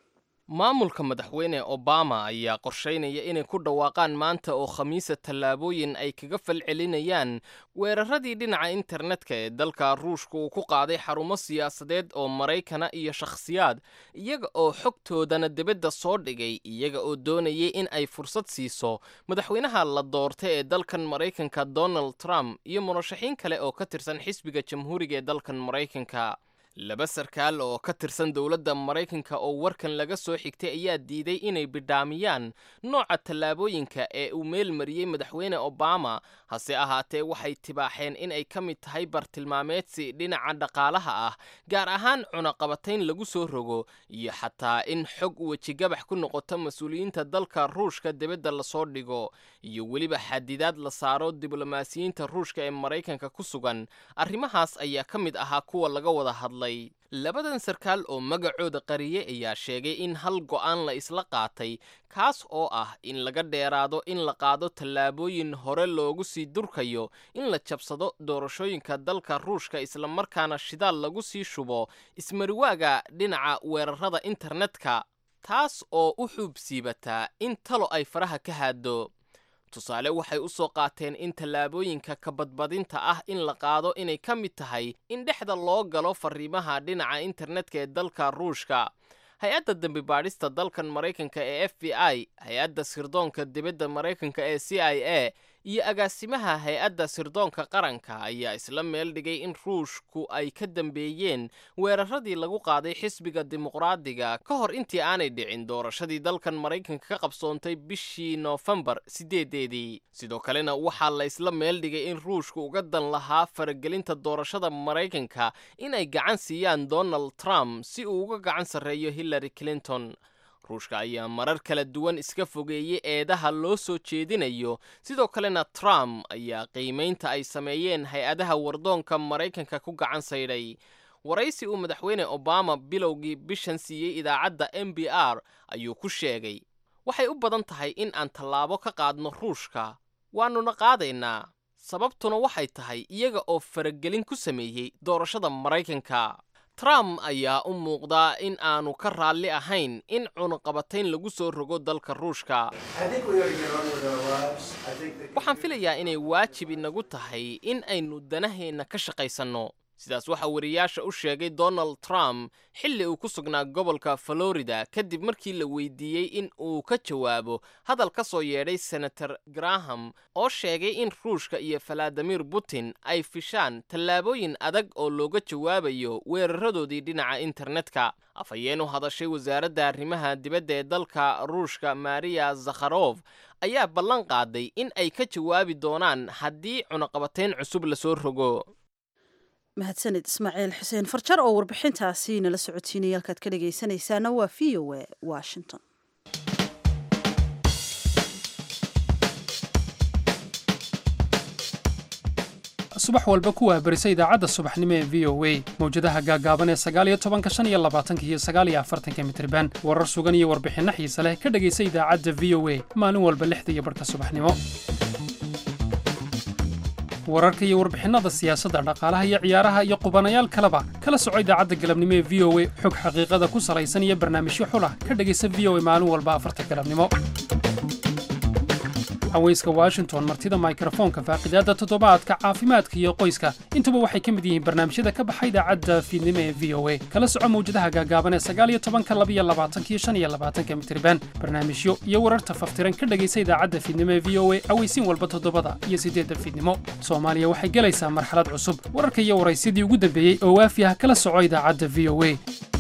maamulka madaxweyne obama ayaa qorshaynaya inay ku dhawaaqaan maanta oo khamiisa tallaabooyin ay kaga falcelinayaan weeraradii dhinaca internetka ee dalka ruushka uu ku qaaday xarumo siyaasadeed oo maraykana iyo shakhsiyaad iyaga oo xogtoodana dibadda soo dhigay iyaga oo doonayay in ay fursad siiso madaxweynaha la doortay ee dalkan maraykanka donald trump iyo murashaxiin kale oo ka tirsan xisbiga jamhuuriga ee dalkan maraykanka laba sarkaal oo ka tirsan dowladda maraykanka oo warkan laga soo xigtay ayaa diiday inay bidhaamiyaan nooca tallaabooyinka ee uu meel mariyey madaxweyne obama hase ahaatee waxay tibaaxeen in ay ka mid tahay bartilmaameedsi dhinaca dhaqaalaha ah gaar ahaan cunaqabatayn lagu soo rogo iyo xataa in xog wejigabax ku noqoto mas-uuliyiinta dalka ruushka dibadda lasoo dhigo iyo weliba xadidaad la saaro diblomaasiyiinta ruushka ee maraykanka ku sugan arrimahaas ayaa ka mid ahaa kuwa laga wada hadlay labadan sarkaal oo magacooda qariyey ayaa sheegay in hal go'aan la isla qaatay kaas oo ah in laga dheeraado in la qaado tallaabooyin hore loogu sii durkayo in la jabsado doorashooyinka dalka ruushka islamarkaana shidaal lagu sii shubo ismariwaaga dhinaca weerarada internetka taas oo u xuubsiibataa in talo ay faraha ka haado tusaale waxay u soo qaateen in tallaabooyinka kabadbadinta ah in la qaado inay ka mid tahay in dhexda loo galo fariimaha dhinaca internetka ee dalka ruushka hay-adda dembi baadhista dalkan maraykanka ee f b i hay-adda sirdoonka dibadda maraykanka ee c i a iyo agaasimaha hay-adda sirdoonka qaranka ayaa isla meel dhigay in ruushku ay ka dambeeyeen weeraradii lagu qaaday xisbiga dimuqraadiga ka hor intii aanay dhicin doorashadii dalkan maraykanka ka qabsoontay bishii noofembar sideedeedii sidoo kalena waxaa la isla meel dhigay in ruushku uga dan lahaa faragelinta doorashada maraykanka inay gacan siiyaan donald trump si uu uga gacan sarreeyo hillary clinton ruushka ayaa marar kala duwan iska fogeeyey eedaha loo soo jeedinayo sidoo kalena trump ayaa qiimaynta ay sameeyeen hay-adaha wardoonka maraykanka ku gacan saydhay waraysi uu madaxweyne obama bilowgii bishan siiyey idaacadda m b r ayuu ku sheegay waxay u badan tahay in aan tallaabo ka qaadno ruushka waannuna qaadaynaa sababtuna waxay tahay iyaga oo faragelin ku sameeyey doorashada maraykanka trump ayaa u muuqdaa in aanu ka raalli ahayn in cunuqabatayn lagu soo rogo dalka ruushka waxaan filayaa inay waajib inagu tahay in aynu danaheenna ka shaqaysanno sidaas waxaa wariyaasha u sheegay donald trump xilli uu ku sugnaa gobolka florida kadib markii la weydiiyey in uu ka jawaabo hadal ka soo yeedhay senator graham oo sheegay in ruushka iyo valadimir putin ay fishaan tallaabooyin adag oo looga jawaabayo weeraradoodii dhinaca internetka afhayeen u hadashay wasaaradda arrimaha dibadda ee dalka ruushka mariya zakharof ayaa ballan qaaday in ay ka jawaabi doonaan haddii cunaqabatayn cusub lasoo rogo mahadsanid ismaaciil xuseen farjar oo warbixintaasi nala socotiinaya halkaad ka dhegaysanaysaana waa v o a washington subax walba ku waabarisa idaacadda subaxnimo ee v o a mawjadaha gaagaaban ee sagaaliyo tobanka shan iyo labaatanka iyo sagaaliyo afartanka mitriban warar sugan iyo warbixinno xiise leh ka dhegaysa idaacadda v o a maalin walba lixda iyo barhka subaxnimo wararka iyo warbixinnada siyaasadda dhaqaalaha iyo ciyaaraha iyo qubanayaal kaleba kala soco idaacadda galabnimo ee v o a xog xaqiiqada ku salaysan iyo barnaamijyo xulah ka dhegaysa v o a maalin walba afarta galabnimo haweyska washington martida mikrofoonka faaqidaadda toddobaadka caafimaadka iyo qoyska intuba waxay ka mid yihiin barnaamijyada ka baxa idaacadda fiidnimo ee v o a kala soco mawjadaha gaagaaban ee sagaaliyo tobanka labiyo labaatanka iyo shan iyo labaatanka mitriban barnaamijyo iyo wararta faftiran ka dhegaysa idaacadda fiidnimo ee v o a aweysiin walba toddobada iyo siddeedda fiidnimo soomaaliya waxay gelaysaa marxalad cusub wararka iyo waraysyadii ugu dambeeyey oo waafi ah kala soco idaacadda v o a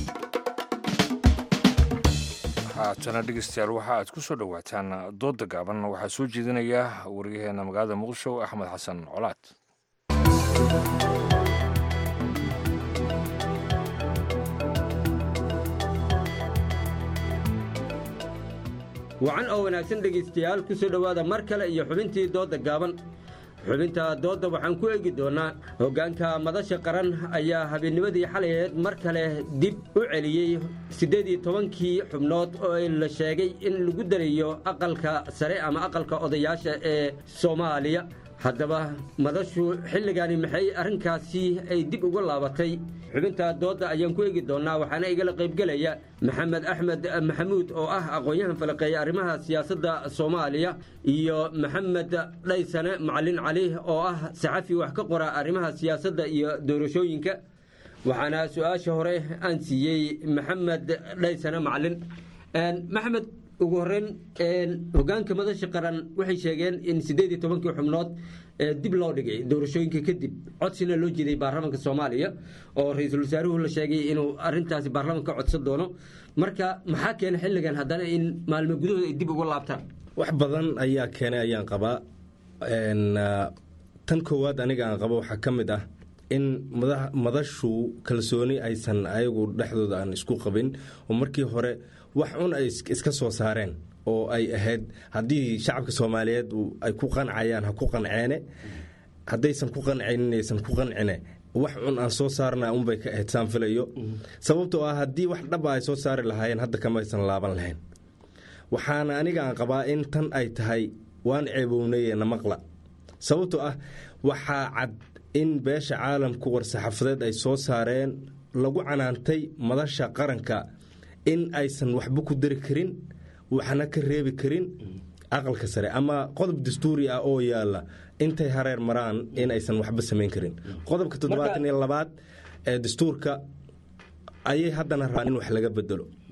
haatana dhegeystayaal waxa aad ku soo dhowaataan doodda gaaban waxaa soo jeedinaya waryaheena magaalada muqdisho axmed xasan colaad wacan oo wanaagsan dhegaystayaal ku soo dhowaada mar kale iyo xubintii doodda gaaban xubinta doodda waxaan ku eegi doonnaa hoggaanka madasha qaran ayaa habeennimadii xalayeed mar kale dib u celiyey siddeed iyo tobankii xubnood oo la sheegay in lagu darayo aqalka sare ama aqalka odayaasha ee soomaaliya haddaba madashu xilligani maxay arrinkaasi ay dib uga laabatay xubinta doodda ayaan ku eegi doonnaa waxaana igala qaybgelaya maxamed axmed maxamuud oo ah aqoon-yahan falaqeeya arrimaha siyaasadda soomaaliya iyo maxamed dhaysane macalin cali oo ah saxafi wax ka qora arrimaha siyaasadda iyo doorashooyinka waxaana su-aasha hore aan siiyey maxamed dhaysane macalin maxamed ugu horeyn hogaanka madasha qaran waxay sheegeen in siddeed iyo tobankii xubnood dib loo dhigay doorashooyinka kadib codsina loo jeeday baarlamaanka soomaaliya oo ra-iisul wasaaruhu la sheegay inuu arintaasi baarlamaanka ka codsan doono marka maxaa keenay xilligan haddana in maalmo gudahooda ay dib uga laabtaan wax badan ayaa keenay ayaan qabaa tan koowaad aniga aan qabo waxaa ka mid ah in madashu kalsooni aysan ayagu dhexdooda aan isku qabin oo markii hore wax un ay iska soo saareen oo ay ahayd haddii shacabka soomaaliyeed ay ku qancayaan ha ku qanceene haddaysan ku qancaynin aysan ku qancine wax cun aan soo saarna unbay ka ahayd saan filayo sababtoo ah haddii wax dhaba ay soo saari lahaayeen hadda kamaysan laaban lahayn waxaana aniga aan qabaa in tan ay tahay waan ceebownay namaqla sababtoo ah waxaa cad in beesha caalamku war-saxaafadeed ay soo saareen lagu canaantay madasha qaranka in aysan waxba ku dari karin waxna ka reebi karin aqalka sare ama qodob dastuuri ah oo yaala intay hareer maraan in aysan waxba samayn karin qodobka toddobaatan iyo labaad ee dastuurka ayay haddana rabaan in wax laga bedelo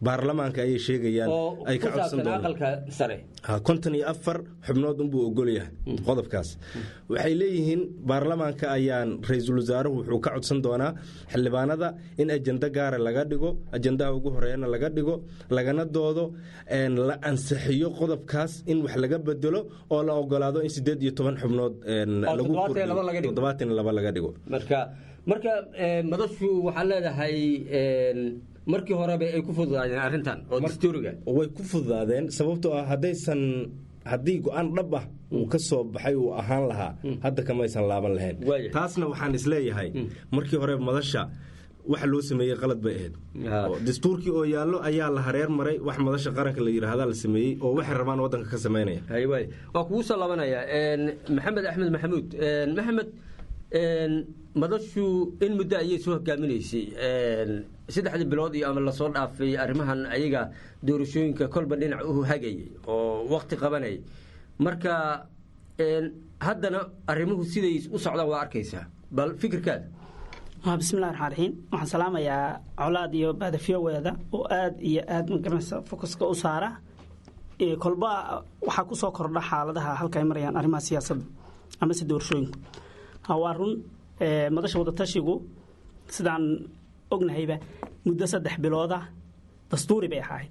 baarlamaanka ayay sheegayaan oo ay ku ka codsan saabsan doonaan aqalka sare Ha, konton iyo afar xubnood unbuu ogol yahay qodobkaas waxay leeyihiin baarlamaanka ayaan ra-iisul wasaaruhu wuxuu ka codsan doonaa xildhibaanada in ajenda gaara laga dhigo ajendaha ugu horeeyana laga dhigo lagana doodo een, la ansixiyo qodobkaas in wax laga bedelo oo la ogolaado in sideed iyo toban xubnood een, Oo lagu toddobaatan iyo laba laga kordhiyo dhigo. toddobaatan iyo laba laga dhigo marka marka eh, madashu waxaa leedahay een, markii horeba ay ku fududaadeen arrintan oo dastuuriga way ku fududaadeen sababtoo ah haddaysan haddii go-aan dhab ah uu ka soo baxay uu ahaan lahaa hadda kamaysan laaban lahayn taasna waxaan isleeyahay markii hore madasha waxa loo sameeyey qalad bay ahayd Oo dastuurkii oo yaallo ayaa la hareer maray wax madasha qaranka la yidhaahda la sameeyey oo waxay rabaan waddanka ka samaynaya haywaay waa kugu soo labanaya een, maxamed axmed maxamuud een, maxamed een, madashu in muddo ayay soo hogaaminaysay een, saddexdii bilood iyo ama lasoo dhaafay arrimahan ayaga doorashooyinka kolba dhinac u hagayay oo wakti qabanayay marka een, haddana arrimuhu siday u socdaan waa arkaysaa bal fikirkaada waa bismillahi raxmaan raxiim waxaan salaamayaa colaad iyo baadafiyoweeda oo aad iyo aad magaranaysa fokuska u saara Ee, kolba waxaa ku soo kordha xaaladaha halka ay marayaan arrimaha siyaasadda amase doorashooyinku Ha, waa run ee, madasha wadatashigu sidaan ognahayba muddo saddex bilooda dastuuri bay ahayd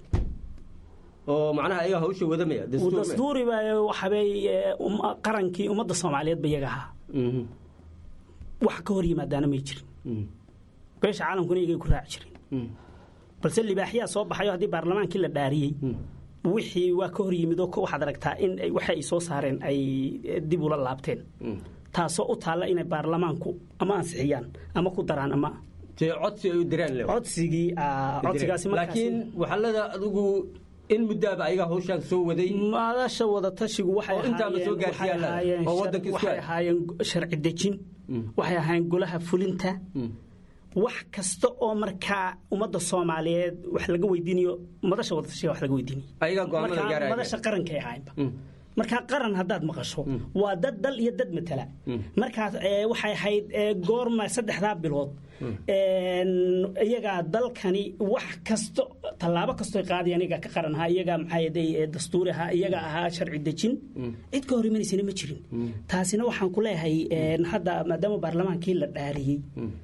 oo macnaha ayaga hawsha wadamaya dastuur ma- dastuuri ba waxabay ee, um- qarankii ummadda soomaaliyeed ba iyaga ahaa Mhm. wax ka hor yimaadaana may jirin beesha caalamkuna iyagay ku raaci jirin balse libaaxyaa soo baxayo haddii baarlamaankii la dhaariyey wixii waa ka hor yimid oo waxaad aragtaa in ay- waxa ay soo saareen ay eh, dib ula laabteen taasoo u taalla inay baarlamaanku ama ansixiyaan ama ku daraan ama codsi ay u diraan codsigii ah, codsigaasi markaasi- laakiin waxaa leeda adigu in muddaaba ayaga hawshaan soo waday madasha wadatashigu waxay oo intaaba soo ahaayeen- waxay gaarsiiyaan ahaayeen oo shar- waddanka isku waxay hay ahaayeen sharci dejin waxay ahaayeen golaha fulinta wax kasta oo markaa ummadda soomaaliyeed wax laga weydiinayo madasha wadatashiga wax laga weydiinayo ayagaa go'aamada Markaa gaaraya madasha qarankay ahaynba markaa qaran haddaad maqasho waa dad dal iyo dad matala markaas ee, waxay ahayd ee, goorma saddexdaa bilood een, iyagaa dalkani wax kasto tallaabo kastoy qaadayaan iyagaa ka qaran ahaa iyagaa maxaa yeday ee, dastuuri ahaa iyaga ahaa sharci dejin cid ka hor imanaysana ma jirin taasina waxaan ku leeyahay een, hadda maadaama baarlamaankii la dhaariyey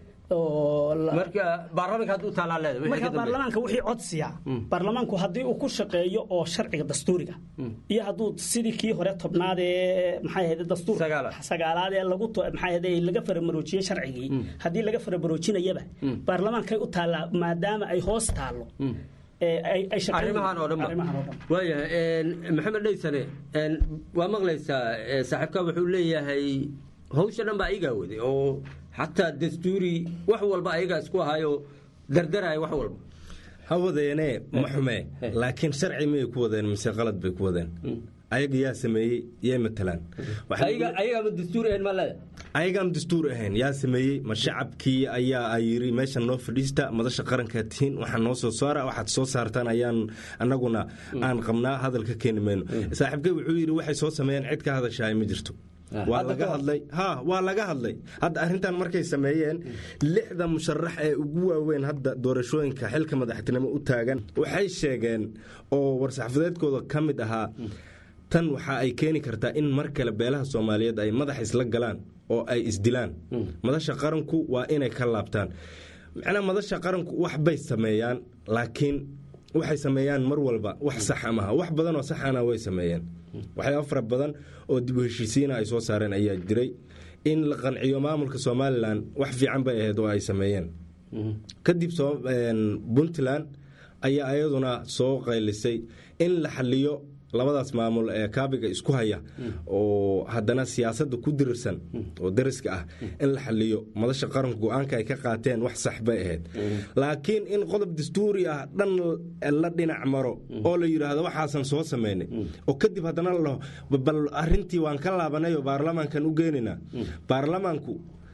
oo la- marka baarlamaanka hadda u taalaa leeda wixii ka marka dambeeya. baarlamaanka wixii codsiya baarlamaanku haddii uu ku shaqeeyo oo sharciga dastuuriga iyo hadduu sidii kii hore tobnaad ee maxay ahayd dastuur sagaalaad ee lagu to- maxay ahayd laga faramaroojiyey sharcigii haddii laga faramaroojinayaba baarlamaankay u taallaa maadaama ay hoos taallo ee ay ay shaqeyn- arrimahan oo dhan ba. arrimahan oo dhan waayahay een, maxamed dhaysane een, waa maqlaysaa ee, saaxiibka wuxuu leeyahay hawsha dhan ba ayagaa waday oo xataa dastuuri wax walba ayagaa isku ahaayo dardaraya wax walba ha wadeene ma xume laakiin sharci miyay ku wadeen mise qalad bay ku wadeen ayaga yaa sameeyey yay matalaan ayaga ayagaa dastuur ahayn ma leeda ayagaan dastuur ahayn yaa sameeyey ma shacabkii ayaa yiri meeshan noo fadhiista madasha qarankaa tihiin waxaa noo soo saara waxaad soo saartaan ayaan annaguna aan qabnaa hadalka keeni mayno saaxiibkay wuxuu yidhi waxay soo sameeyeen cid ka hadashahay ma jirto waa Hadda laga ka hor. hadlay ha waa laga hadlay hadda arrintan markay sameeyeen lixda musharax ee ugu waaweyn hadda doorashooyinka xilka madaxtinimo u taagan waxay sheegeen oo war-saxaafadeedkooda ka mid ahaa tan waxa ay keeni kartaa in mar kale beelaha soomaaliyeed ay madax isla galaan oo ay isdilaan madasha qaranku waa inay ka laabtaan macnaa madasha qaranku wax bay sameeyaan laakiin waxay sameeyaan mar walba wax saxa maaha wax badan oo saxana way sameeyeen waxyaaba fara badan oo dib u heshiisiina ay soo saareen ayaa jiray in la qanciyo maamulka somalilan wax fiican bay ahayd oo ay sameeyeen kadib soo een, puntland ayaa ayaduna soo qaylisay in la xaliyo labadaas maamul ee kaabiga isku haya oo haddana siyaasadda ku dirirsan oo dariska ah in la xaliyo madasha qaranku go-aanka ay ka qaateen wax sax bay ahayd laakiin in qodob dastuuri ah dhan la dhinac maro oo la yidhaahdo waxaasan soo sameynay oo kadib haddana la dhaho bal arrintii waan ka laabanay oo baarlamaankan u geenaynaa baarlamaanku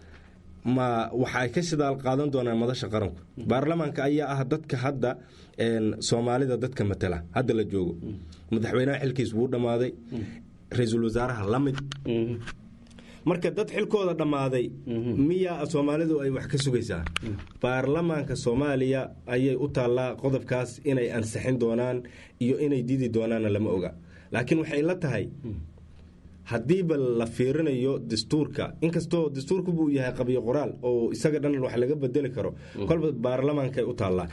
ma waxay ka shidaal qaadan doonaan madasha qaranku baarlamaanka ayaa ah dadka hadda een, soomaalida dadka matala hadda la joogo madaxweynaha xilkiis wuu dhammaaday ra-iisul wasaaraha la mid marka dad xilkooda dhammaaday miyaa soomaalidu ay wax ka sugaysaa baarlamaanka soomaaliya ayay u taallaa qodobkaas inay ansixin doonaan iyo inay didi doonaanna lama oga laakiin waxay la tahay haddiiba la fiirinayo dastuurka inkastoo dastuurku buu yahay qabyo qoraal oo isaga dhan wax laga bedeli karo kolba baarlamaankay u taallaa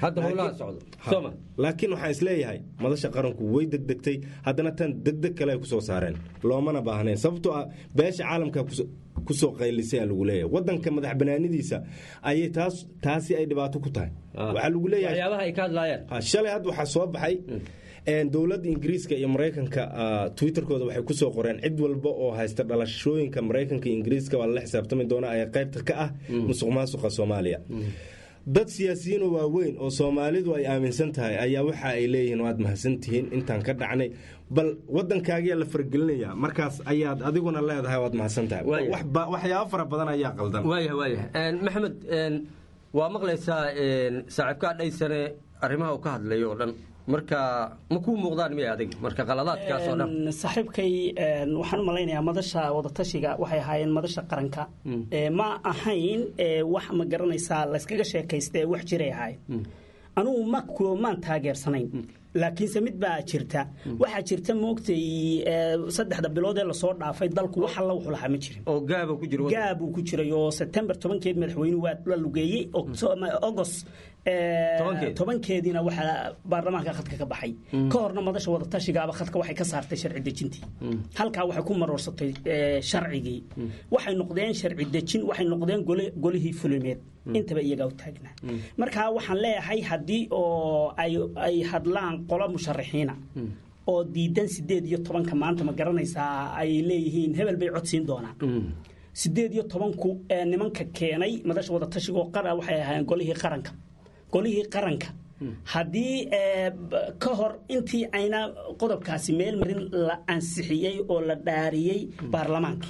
laakiin waxaan isleeyahay madasha qaranku way degdegtay haddana tan degdeg kale ay kusoo saareen loomana baahnayn sababtoo ah beesha caalamka kusoo qaylisay aa lagu leeyahay wadanka madax banaanidiisa ayay taas taasi ay dhibaato ku tahay waxaa lagu leeyahay shalay hadda waxaa soo baxay dowladda ingiriiska iyo maraykanka twitterkooda waxay kusoo qoreen cid walba oo haysta dhalashooyinka maraykanka iyo ingiriiska waa lala xisaabtami doona ee qaybta ka ah musuq maasuqa soomaaliya dad siyaasiyiinoo waaweyn oo soomaalidu ay aaminsan tahay ayaa waxa ay leeyihiin waad mahadsantihiin intaan ka dhacnay bal wadankaagiyaa la faragelinaya markaas ayaad adiguna leedahay waad mahadsan tahay waxyaabo fara badan ayaa qaldan maxamed waa maqlaysaa saaxiibkaa dhaysane arrimaha uu ka hadlayo oo dhan marka ma kuu muuqdaan miya adig marka qaladaadkaas oo dhan saaxiibkay waxaan u malaynayaa madasha wadatashiga waxay ahaayeen madasha qaranka ma ahayn wax ma garanaysaa layskaga sheekaysta wax jiray ahayd anugu ma maan taageersanayn laakiinse mid baa jirta waxaa jirta moogtay saddexda bilood ee lasoo dhaafay dalku wax alla wuxuu lahaa ma jirin oo gaaba ku jiro gaabuu ku jiray oo sebtembar tobankeed madaxweynuhu waa la lugeeyey august tobankeediina waxaa baarlamaanka khadka ka baxay ka horna madasha wadatashigaaba khadka waxay ka saartay sharci dejintii halkaa waxay ku maroorsatay sharcigii waxay noqdeen sharci dejin waxay noqdeen golihii fulimeed intaba iyagaa u taagnaa marka waxaan leeyahay haddii oo ay hadlaan qolo musharaxiina oo diidan sideed iyo tobanka maanta ma garanaysaa ay leeyihiin hebel bay codsiin doonaan sideed iyo tobanku nimanka keenay madasha wadatashigo qara waxay ahaayeen golihii qaranka golihii qaranka haddii ka hor intii ayna qodobkaasi meel marin la ansixiyey oo la dhaariyey baarlamaanka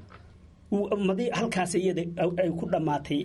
halkaas iyada ay ku dhammaatay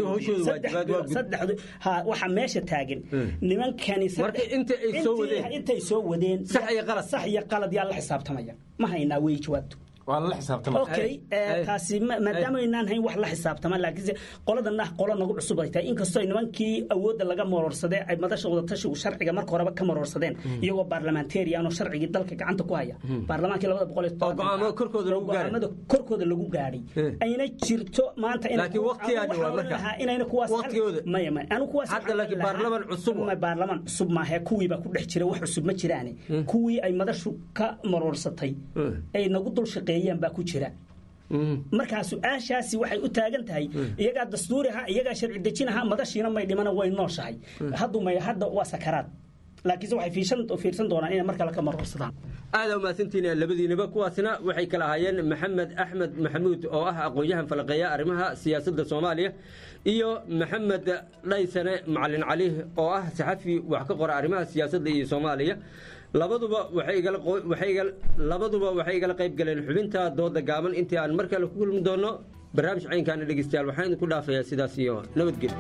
waxa meesha taagan nimankani intay soo wadeen sax iyo qalad yaa la xisaabtamaya ma haynaa wey jawaabtu okay taasi maadaama aynaan hayn wax la xisaabtama laakiinse qoladan ah qola nagu cusub ay tahay inkastoo nimankii awoodda laga maroorsadee ay madasha wadatashigu sharciga marka horeba ka maroorsadeen iyagoo baarlamentarian oo sharcigii dalka gacanta ku haya baarlamaankii labada boqol iyo go'aamada korkooda lagu gaadhay ayna jirto maanta inayna kuwaas maya maya anu kuwaas baarlaman cusub baarlaman cusub maahe kuwii baa ku dhex jira wax cusub ma jiraane kuwii ay madashu ka maroorsatay ay nagu dul shaqeeyeen baa ku jira markaa su-aashaasi waxay u taagan tahay iyagaa dastuuriha iyagaa sharci dejinaha madashiina may dhimana way nooshahay haddu may hadda waa sakaraad laakiinse waxay fiirsan doonaan inay mar kale ka maroorsadaan aada umahadsantiin labadiinaba kuwaasna waxay kala ahaayeen maxamed axmed maxamuud oo ah aqoon-yahan falaqeeya arrimaha siyaasadda soomaaliya iyo maxamed dhaysane macalin cali oo ah saxafi wax ka qora arrimaha siyaasadda iyo soomaaliya labaduba labaduba waxay igala qayb galeen xubinta dooda gaaban intii aan mar kale ku kulmi doono barnaamij caynkaana dhegeystayaal waxaan idinku dhaafayaa sidaas iyo nabadgelyo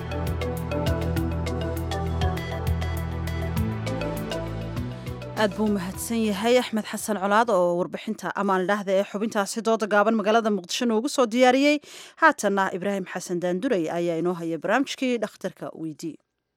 aad buu mahadsan yahay axmed xasan colaad oo warbixinta amaan idhaahda ee xubintaasi dooda gaaban magaalada muqdisho noogu soo diyaariyey haatanna ibraahim xasan daanduray ayaa inoo haya barnaamijkii dhakhtarka weydii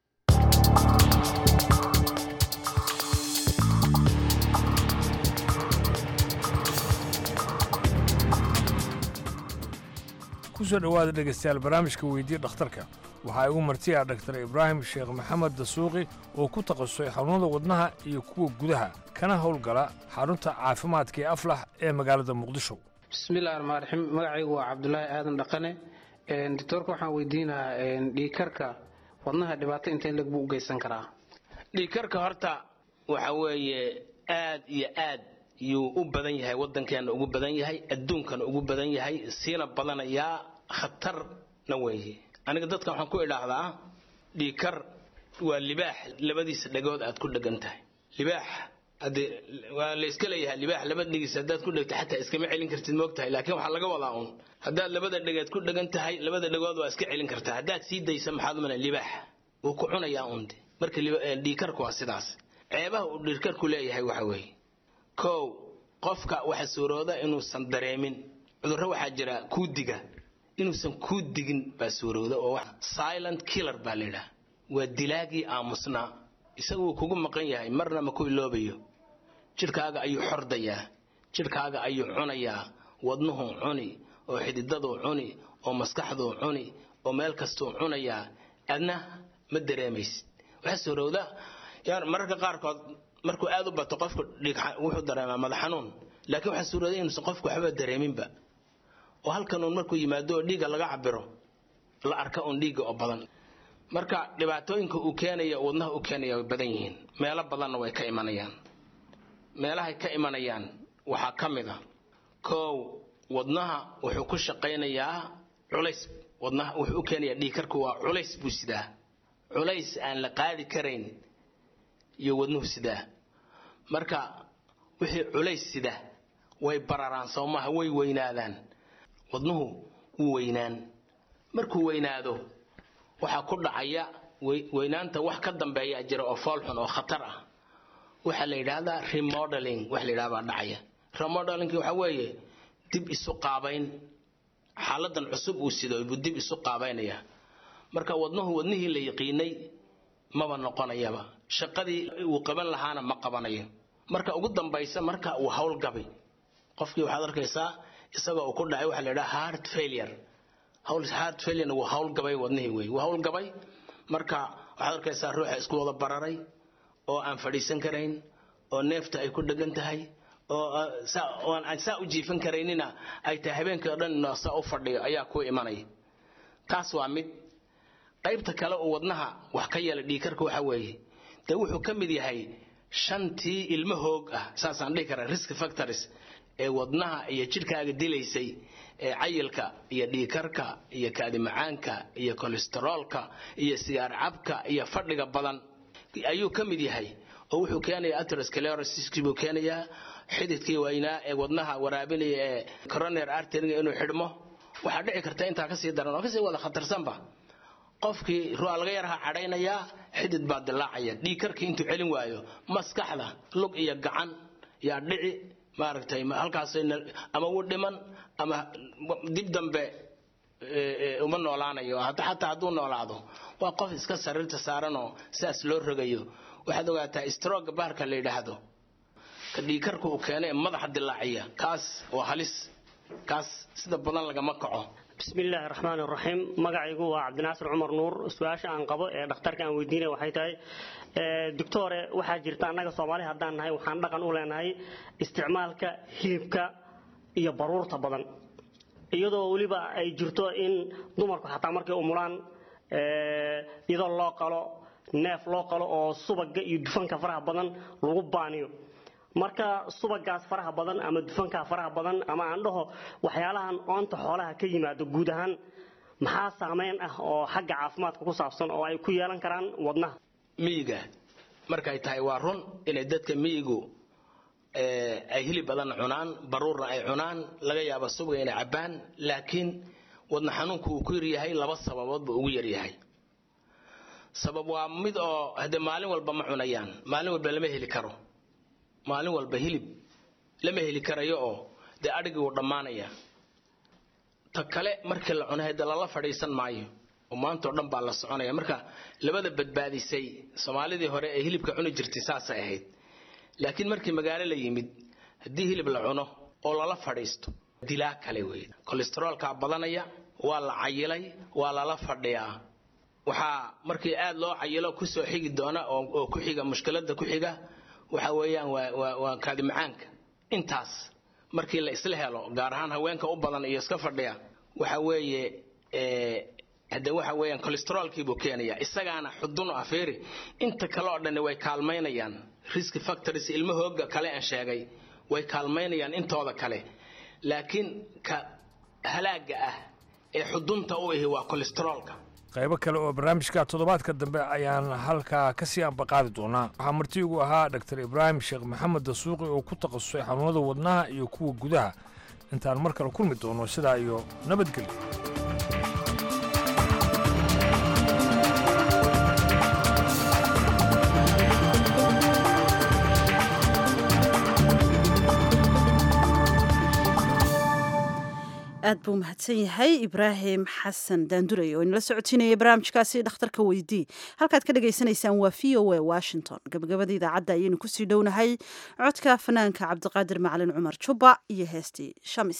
kusoo dhowaada dhegaystayaal barnaamijka weydii dhakhtarka waxaa igu martiya dhaktar ibraahim sheekh maxamed dasuuqi oo ku takhasusay xanuunada wadnaha iyo kuwa gudaha kana howlgala xarunta caafimaadka ee aflax ee magaalada muqdisho bismillahi raxmaan raxiim magacaygu waa cabdulaahi aadan dhaqane doctoorka waxaan weydiinahaa dhiikarka wadnaha dhibaato intee leg buu u geysan karaa dhiikarka horta waxa weeye aad iyo aad yuu u badan yahay waddankeena ugu badan yahay adduunkana ugu badan yahay siina badanayaa khatarna weeye aniga dadka waxaan ku idhaahdaa dhiikar waa libaax labadiisa dhagood aad ku dhegan tahay libaax hadee waa la iska leeyahay libaax laba dhigiis haddaad ku dhegto xataa iskama celin kartid moogtahay laakiin waxaa laga wadaa uun haddaad labada dhegeed ku dhegan tahay labada dhagood waa iska celin kartaa haddaad sii daysa maxaad umana libaax wuu ku cunayaa unde marka dhiikarku waa sidaas ceebaha uu dhiikarku leeyahay waxa weeye kow qofka waxa suurooda inuusan dareemin cudurro waxaa jira kuudiga inuusan kuu digin baa suurowda oo silent killer baa la yidhaha waa dilaagii aamusnaa isaga wuu kugu maqan yahay marna ma ku iloobayo jidhkaaga ayuu xordayaa jidhkaaga ayuu cunayaa wadnuhuu cuni oo xididaduu cuni oo maskaxduu cuni oo meel kastuu cunayaa adna ma dareemaysid waxaa suurowda mararka qaarkood markuu aad u bato qofku wuxuu dareemaa madax xanuun laakiin waxaa suurowda inuusan qofku waxba dareeminba oo halkan uun markuu yimaado oo dhiigga laga cabiro la arka uun dhiigga oo badan marka dhibaatooyinka uu keenaya wadnaha u keenaya way badan yihiin meelo badanna way ka imanayaan meelahay ka imanayaan waxaa ka mid a koow wadnaha wuxuu ku shaqaynayaa culays wadnaha wuxuu u keenayaa dhiigkarku waa culays buu sidaa culays aan la qaadi karayn iyo wadnuhu sidaa marka wixii culays sida way bararaan soomaha way weynaadaan wadnuhu wuu weynaan markuu weynaado waxaa ku dhacaya weynaanta wax ka dambeeya jira oo foolxun oo khatar ah waxaa la yidhaahdaa remodeling wax la yidhaha baa dhacaya remodelingki waxaa weeye dib isu qaabayn xaaladan cusub uu sido buu dib isu qaabaynaya marka wadnuhu wadnihii la yaqiinay maba noqonayaba shaqadii uu qaban lahaana ma qabanayo marka ugu dambaysa marka uu howlgabay qofkii waxaad arkaysaa isagoo uu ku dhacay waxaa la yidhaha heart failure heart failure wuu howlgabay wadnihii wey wuu howlgabay marka waxaad arkaysaa ruuxa isku wada bararay oo aan fadhiisan karayn oo neefta ay ku dhegan tahay oo aan saa u jiifan karaynina ay tahay habeenkii o dhan saa u fadhiyo ayaa ku imanaya taas waa mid qaybta kale uu wadnaha wax ka yeela dhiikarka waxa weeye dee wuxuu ka mid yahay shantii ilmo hoog ah saasaan dhihi karaa risk factors ee wadnaha iyo jidhkaaga dilaysay ee cayilka iyo dhiikarka iyo kaadimacaanka iyo kolesteroolka iyo sigaar cabka iyo fadhiga badan ayuu ka mid yahay oo wuxuu keenayaa atherosclerosis buu keenayaa xididkii waynaa ee wadnaha waraabinaya ee coronary arteryga inuu xidhmo waxaa dhici karta intaa kasii daran oo kasii wada khatarsanba qofkii ruuxa laga yaraha cadhaynayaa xidid baa dilaacaya dhiikarkii intuu celin waayo maskaxda lug iyo gacan yaa dhici maaragtay halkaas ama wuu dhiman ama dib dambe uma noolaanayo xataa hadduu noolaado waa qof iska sariirta saaranoo sidaas loo rogayo waxaad ogaataa stroga baarka la yidhaahdo ka dhiikarka uu keena ee madaxa dilaaciya kaas waa halis kaas sida badan lagama kaco bismillaahi raxmaan raxiim magacaygu waa cabdinaasir cumar nuur su-aasha aan qabo ee dhakhtarka aan weydiinaya waxay tahay doctore waxaa jirta annaga soomaali haddaan nahay waxaan dhaqan u leenahay isticmaalka hilibka iyo baruurta badan iyadoo weliba ay jirto in dumarku xataa markay umulaan iyadoo loo qalo neef loo qalo oo subaga iyo dufanka faraha badan lagu baaniyo marka subagaas faraha badan ama dufankaa faraha badan ama aan dhaho waxyaalahan oonta xoolaha ka yimaado guud ahaan maxaa saameyn ah oo xagga caafimaadka ku saabsan oo ay ku yeelan karaan wadnaha miyiga markay tahay waa run inay dadka miyigu ay hilib badan cunaan baruurna ay cunaan laga yaabo subga inay cabbaan laakiin wadna xanuunku uu ku yaryahay laba sababood buu ugu yaryahay sabab waa mid oo hade maalin walba ma cunayaan maalin walba lama heli karo maalin walba hilib lama heli karayo oo dee adhigii wuu dhammaanaya ta kale markii la cunay hade lala fadhiisan maayo oo maantao dhan baa la soconaya marka labada badbaadisay soomaalidii hore ee hilibka cuni jirtay saasay ahayd laakiin markii magaalo la yimid haddii hilib la cuno oo lala fadhiisto dilaa kale wey kolesteroolkaa badanaya waa la cayilay waa lala fadhiyaa waxaa markii aad loo cayilo kusoo xigi doona oo ku xiga mushkilada ku xiga waxa weeyaan waa kaadimacaanka intaas markii la isla helo gaar ahaan haweenka u badan iyo iska fadhiya waxa weeye hade waxa weeyaan kolesteroolkiibuu keenaya isagaana xudun u afeeri inta kale oo dhan way kaalmaynayaan risk factors ilmahooga kale aan sheegay way kaalmaynayaan intooda kale laakiin ka halaaga ah ee xudunta u ahi waa kolesteroolka qaybo kale oo barnaamijka toddobaadka dambe ayaan halkaa ka sii ambaqaadi doonaa waxaa marti ugu ahaa dr ibraahim sheekh maxamed dasuuqi oo ku takhasusay xanuunada wadnaha iyo kuwa gudaha intaan mar kale kulmi doono sidaa iyo nabadgelyo aad buu mahadsan yahay ibraahim xasan daandurey oo inala socotiinaya barnaamijkaasi dhakhtarka weydii halkaad ka dhagaysanaysaan waa v o a washington gabagabada idaacadda ayaynu kusii dhownahay codka fanaanka cabdiqaadir macalin cumar jubba iyo heestii shamis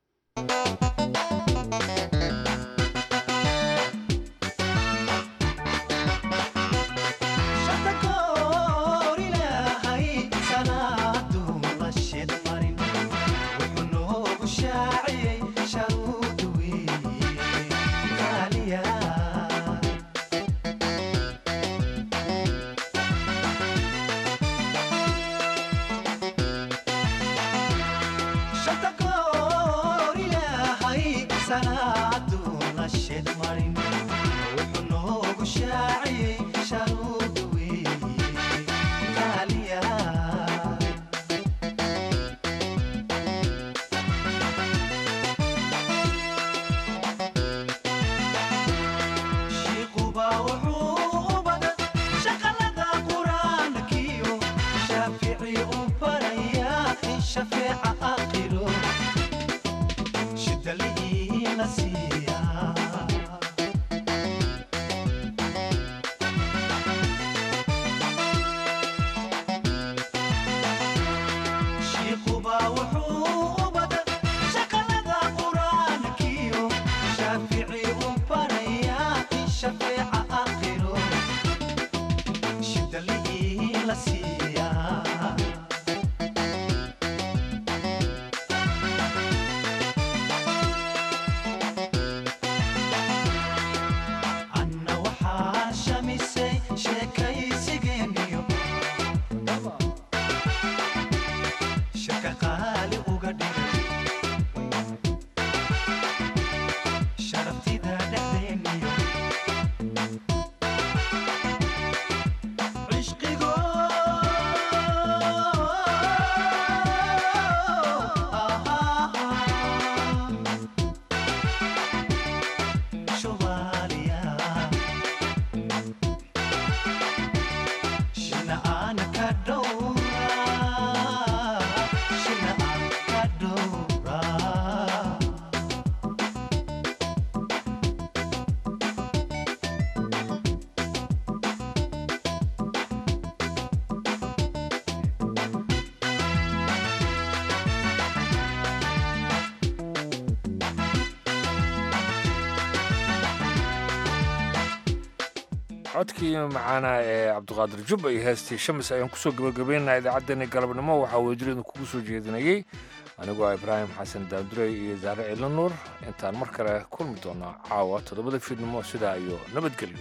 codkii macaana ee cabdiqaadir jubba iyo heestii shamis ayaan kusoo gabagabaynaha idaacaddeenii galabnimo waxaa weyduriyadu kugu soo jeedinayey anigoo ibraahim xasan daandurey iyo zaare ciilo nuur intaan mar kale kulmi doona caawa toddobada fiidnimo sidaa iyo nabadgelyo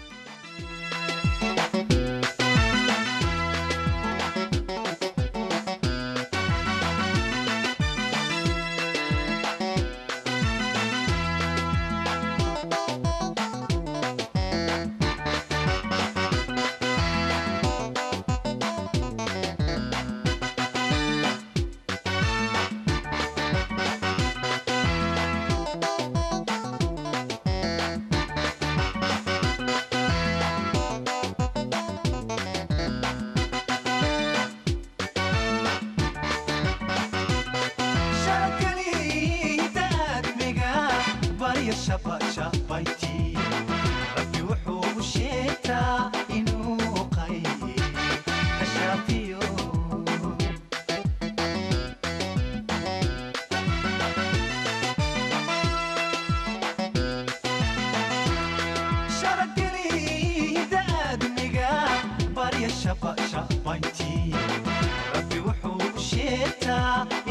rabbi wuxuu sheegtaa